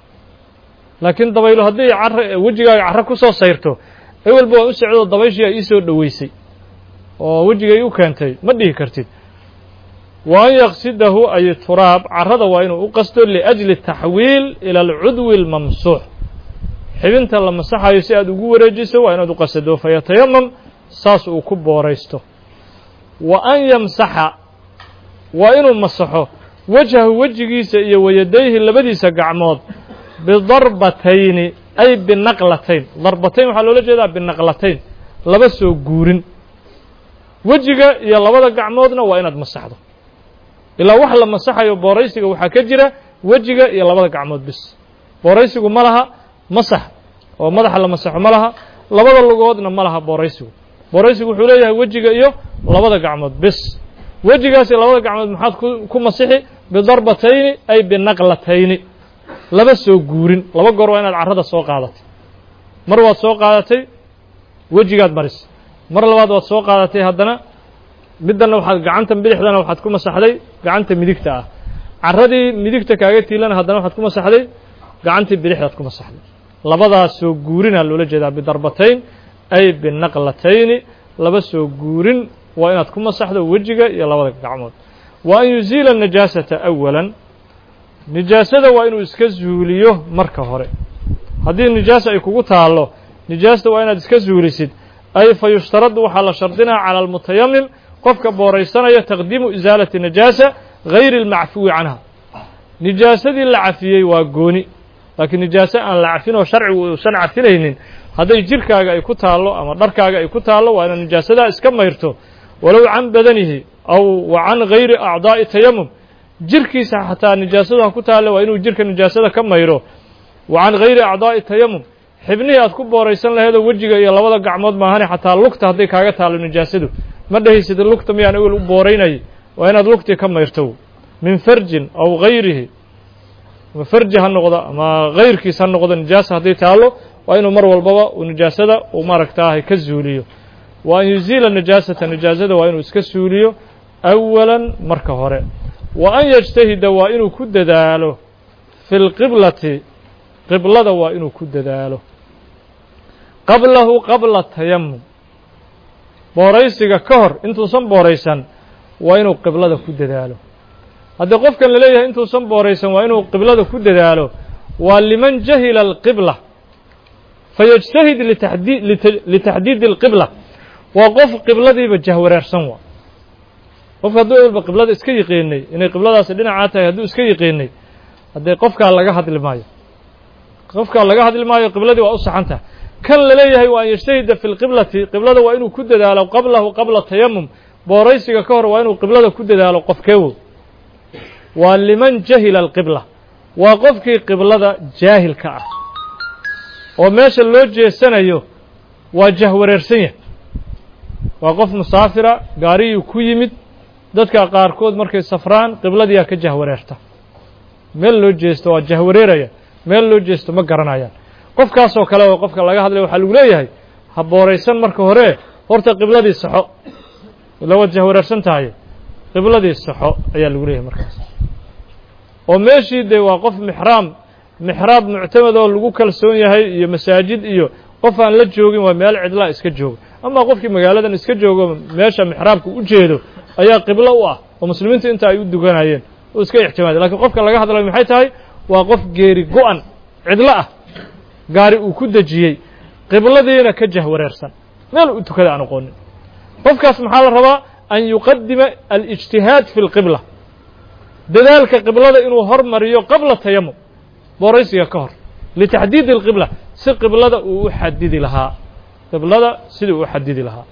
laakiin dabaylo haddii carro wejigaaga carro ku soo sayrto ewelba waan u socdoo dabayshiyaa ii soo dhoweysay oo wejigay u keentay ma dhihi kartid wa an yaqsidahu ay turaab carrada waa inuu u qasto liajli taxwiil ila alcudwi almamsuux xibinta la masaxayo si aad ugu wareejiso waa inaad u qasado fayatayamam saas uu ku booraysto wa an yamsaxa waa inuu masaxo wejhahu wejigiisa iyo wayadayhi labadiisa gacmood bidarbatayni ay binaqlatayn darbatayn waxaa loola jeedaa binaqlatayn laba soo guurin wejiga iyo labada gacmoodna waa inaad masaxdo ilaa wax la masaxayo booraysiga waxaa ka jira wejiga iyo labada gacmood bis booraysigu ma laha masax oo madaxa la masaxo ma laha labada lugoodna ma laha booraysigu booraysigu wuxuu leeyahay wejiga iyo labada gacmood bis wejigaas iyo labada gacmood maxaad ku masixi bidarbatayni ay binaqlatayni laba soo guurin laba goor waa inaad carrada soo qaadatay mar waad soo qaadatay wejigaad maris mar labaad waad soo qaadatay haddana middanna waxaad gacanta bidixdana waxaad ku masaxday gacanta midigta ah carradii midigta kaaga tiilana haddana waxaad ku masaxday gacantii bidixdaad ku masaxday labadaas soo guurinaa loola jeedaa bidarbatayn ay binaqlatayni laba soo guurin waa inaad ku masaxdo wejiga iyo labada gacmood wa an yuziila najaasata awalan nijaasada waa inuu iska zuuliyo marka hore haddii nijaasa ay kugu taallo nijaasta waa inaad iska zuulisid ay fa yushtaradu waxaa la shardinaa cala almutayamim qofka booraysanaya taqdiimu isaalati najaasa gayri almacfuwi canha nijaasadii la cafiyey waa gooni laakiin nijaaso aan la cafin oo sharcigu uusan cafinaynin hadday jirkaaga ay ku taallo ama dharkaaga ay ku taallo waa inaad nijaasadaa iska mayrto walow can badanihi aw wa can gayri acdaa'i tayamum jirkiisa xataa nijaasadu ha ku taalle waa inuu jirka nijaasada ka mayro wa can gayri acdaa'i tayamum xibnihii aad ku booraysan laheedoo wejiga iyo labada gacmood maahane xataa lugta hadday kaaga taallo nijaasadu ma dhehaysid lugta miyaan ewel u booraynayay waa inaad lugtii ka mayrto min farjin aw gayrihi ama farji ha noqdo ama gayrkiis ha noqdo nijaasa hadday taallo waa inuu mar walbaba uu nijaasada uu maaragtaahay ka zuuliyo wa an yuziila nijaasata nijaasada waa inuu iska suuliyo awalan marka hore wa an yajtahida waa inuu ku dadaalo fi lqiblati qiblada waa inuu ku dadaalo qablahu qabla tayamum booraysiga ka hor intuusan booraysan waa inuu qiblada ku dadaalo haddii qofkan la leeyahay intuusan booraysan waa inuu qiblada ku dadaalo waa liman jahila alqibla fayajtahid litadi litaxdiidi alqibla waa qof qibladiiba jahwareersan waa qofka hadduu walba qiblada iska yiqiinay inay qibladaasi dhinacaa tahay hadduu iska yiqiinay haddee qofkaa laga hadli maayo qofkaa laga hadli maayo qibladii waa u saxan tahay kan la leeyahay waa an yajtahida fi lqiblati qiblada waa inuu ku dadaalo qablahu qabla tayamum booraysiga ka hor waa inuu qiblada ku dadaalo qofkeewo waa liman jahila alqibla waa qofkii qiblada jaahilka ah oo meesha loo jeesanayo waa jahwareersan yahay waa qof musaafira gaariyuu ku yimid dadka qaarkood markay safraan qibladiyaa ka jahwareerta meel loo jeesto waa jahwareeraya meel loo jeesto ma garanayaan qofkaasoo kale oo qofka laga hadlaya waxaa lagu leeyahay ha booraysan marka hore horta qibladii saxo ila waad jahwareersan tahay qibladii saxo ayaa lagu leeyahay markaas oo meeshii dee waa qof mixraam mixraab muctamad oo lagu kalsoon yahay iyo masaajid iyo qof aan la joogin waa meel cidlaa iska jooga ama qofkii magaaladan iska joogo meesha mixraabka u jeedo ayaa qiblo u ah oo muslimiintu inta ay u duganayeen oo iska ixtimaaday lakiin qofka laga hadlayo maxay tahay waa qof geeri go-an cidlo ah gaari uu ku dejiyey qibladiina ka jahwareersan meel u tukada aan aqoonin qofkaas maxaa la rabaa an yuqadima alijtihaad fi lqibla dadaalka qiblada inuu hormariyo qabla tayamum booraysiga ka hor litaxdiidi alqibla si qiblada uu u xadidi lahaa qiblada sidii uu u xadidi lahaa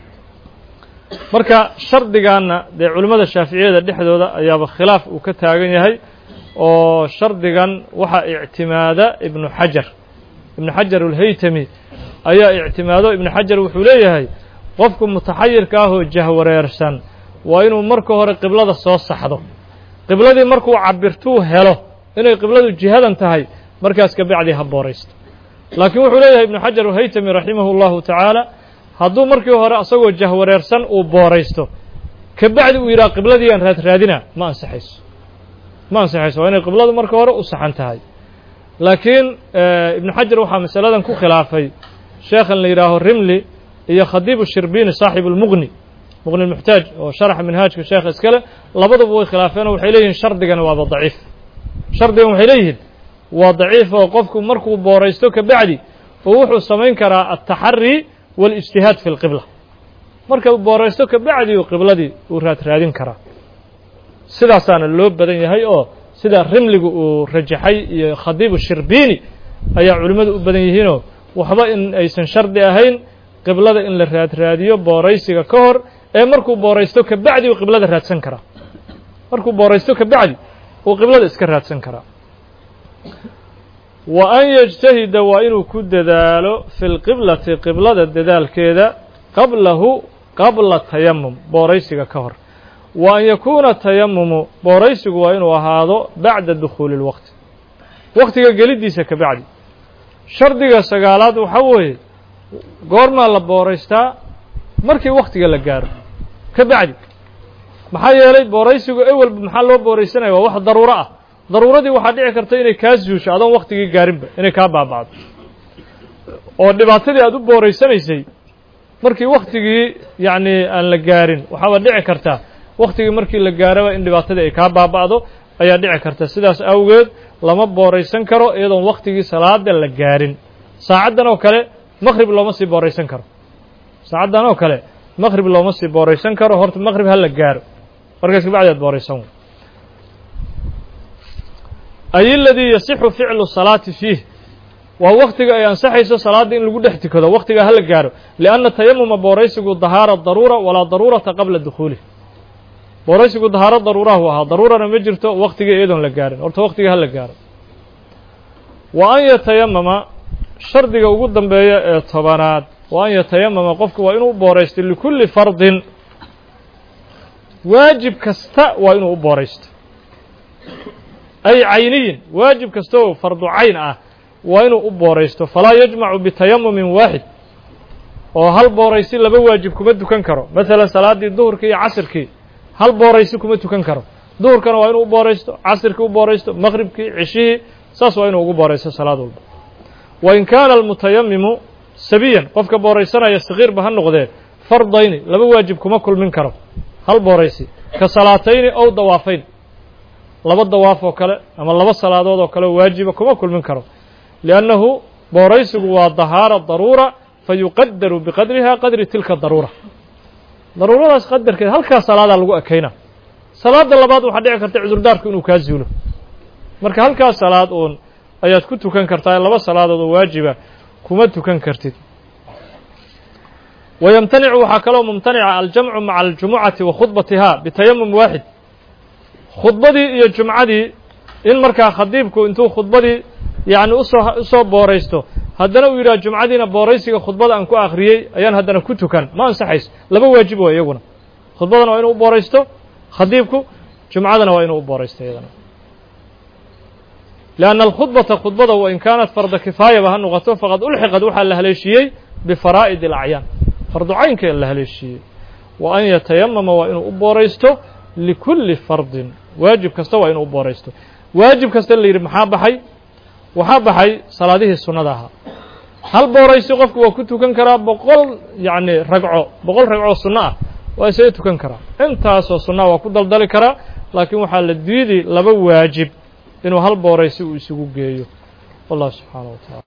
marka shardigaanna dee culimmada shaaficiyada dhexdooda ayaaba khilaaf uu ka taagan yahay oo shardigan waxaa ictimaada ibnu xajar ibnu xajar alhaytami ayaa ictimaado ibnu xajar wuxuu leeyahay qofku mutaxayirka ah oo jahwareersan waa inuu marka hore qiblada soo saxdo qibladii markuu cabirtuu helo inay qibladu jihadan tahay markaas kabacdii ha booraysto laakiin wuxuu leeyahay ibnu xajar alhaytami raximahu llahu tacaala hadduu markii hore asagoo jahwareersan uu booraysto kabacdi uu yidhaha qibladii aan raadraadina ma ansaxayso ma ansaxayso waa inay qibladu marka hore u saxan tahay laakiin ibnu xajar waxaa masaladan ku khilaafay sheekhan la yidhaaho rimli iyo khadiib shirbini saaxib اlmuqni muqni muxtaaj oo sharaxa minhaajka sheekha iskale labaduba way khilaafeenoo waxay leeyihin shardigani waaba daciif shardigan waxay leeyihiin waa daciif oo qofku markuu booraysto kabacdi oo wuxuu samayn karaa altaxari waاlijtihaad fi اlqibla marka uu booraysto kabacdi uu qibladii uu raadraadin karaa sidaasaana loo badan yahay oo sida rimligu uu rajaxay iyo khadiibu shirbini ayaa culimmadu u badan yihiinoo waxba in aysan shardi ahayn qiblada in la raadraadiyo booraysiga ka hor ee markuu booraysto kabacdi uu qiblada raadsan karaa markuu booraysto kabacdi uu qiblada iska raadsan karaa wa an yajtahida waa inuu ku dadaalo fi lqiblati qiblada dadaalkeeda qablahu qabla tayamum booraysiga ka hor wa an yakuuna tayamumu booraysigu waa inuu ahaado bacda dukhuuli اlwaqti waqtiga geliddiisa ka bacdi shardiga sagaalaad waxaa weeye goormaa la booraystaa markii waktiga la gaaro ka bacdi maxaa yeelay booraysigu ewelba maxaa loo booraysanaya waa wax daruuro ah daruuradii waxaa dhici karta inay kaa zuusho adoon waktigii gaarinba inay kaa baaba'do oo dhibaatadii aad u booraysanaysay markii waktigii yacni aan la gaarin waxaaba dhici kartaa waktigii markii la gaaraba in dhibaatadii ay kaa baaba'do ayaa dhici karta sidaas awgeed lama booraysan karo iyadoon waktigii salaada la gaarin saacaddan oo kale maqrib looma sii booraysan karo saacaddan oo kale maqrib looma sii booraysan karo horta maqrib ha la gaaro markaas kabacdi aad booraysan ay aladii yasixu ficlu salaati fiih waa waktiga ay ansaxayso salaadda in lagu dhex tukado waktiga hala gaaro lianna tayamuma booraysigu dahaara daruura walaa daruurata qabla dukhuulih booraysigu dahaaro daruurahu ahaa daruurana ma jirto waktiga iyadoon la gaarin horta waktiga hala gaaro wa an yatayamama shardiga ugu dambeeya ee tobanaad wa an yatayamama qofku waa inuu booraysto likulli fardin waajib kasta waa inuu u booraysto ay cayniyin waajib kasta oo fardu cayn ah waa inuu u booraysto falaa yajmacu bitayamumin waaxid oo hal booraysi laba waajib kuma tukan karo masalan salaaddii duhurkii iyo casirkii hal booraysi kuma tukan karo duhurkana waa inuu u booraysto casirkii u booraysto maqhribkii cishihii saas waa inuu ugu booraysto salaad walba wa in kaana almutayamimu sabiyan qofka booraysanaya sakiirba ha noqdee fardayni laba waajib kuma kulmin karo hal booraysi ka salaatayni ow dawaafayn laba dawaaf oo kale ama laba salaadood oo kale waajiba kuma kulmin karo liannahu booraysigu waa dahaara daruura fayuqadaru biqadriha qadri tilka daruura daruuradaas qadarkeed halkaa salaadaa lagu ekayna salaadda labaad waxaa dhici karta cudurdaarku inuu kaa zuulo marka halkaas salaad uun ayaad ku tukan kartaa laba salaadood oo waajiba kuma tukan kartid wayamtanicu waxaa kaloo mumtanica aljamcu maca aljumucati wa khudbatiha bitayamum waaxid khudbadii iyo jumcadii in markaa khadiibku intuu khudbadii yacni usoo usoo booraysto haddana uu yidhaha jumcadiina booraysiga khudbada aan ku akhriyey ayaan haddana ku tukan ma ansaxayso laba waajib waa iyaguna khudbadana waa inuu u booraysto khadiibku jumcadana waa inuu u booraysto iyadana lianna alkhudbata khudbada wain kaanat farda kifaayaba ha noqoto faqad ulxiqad waxaa la haleeshiiyey bifaraa'id alacyaan fardu caynkee la haleeshiiyey wa an yatayamama waa inuu u booraysto likulli fardin waajib kasta waa inuu u booraysto waajib kasta la yidhi maxaa baxay waxaa baxay salaadihii sunnada ahaa hal booraysi qofku waa ku tukan karaa boqol yacni ragco boqol ragcoo sunno ah waa isaga tukan karaa intaasoo sunnaha waa ku daldali karaa laakiin waxaa la diidi laba waajib inuu hal booraysi uu isugu geeyo wallah subxaana wa tacala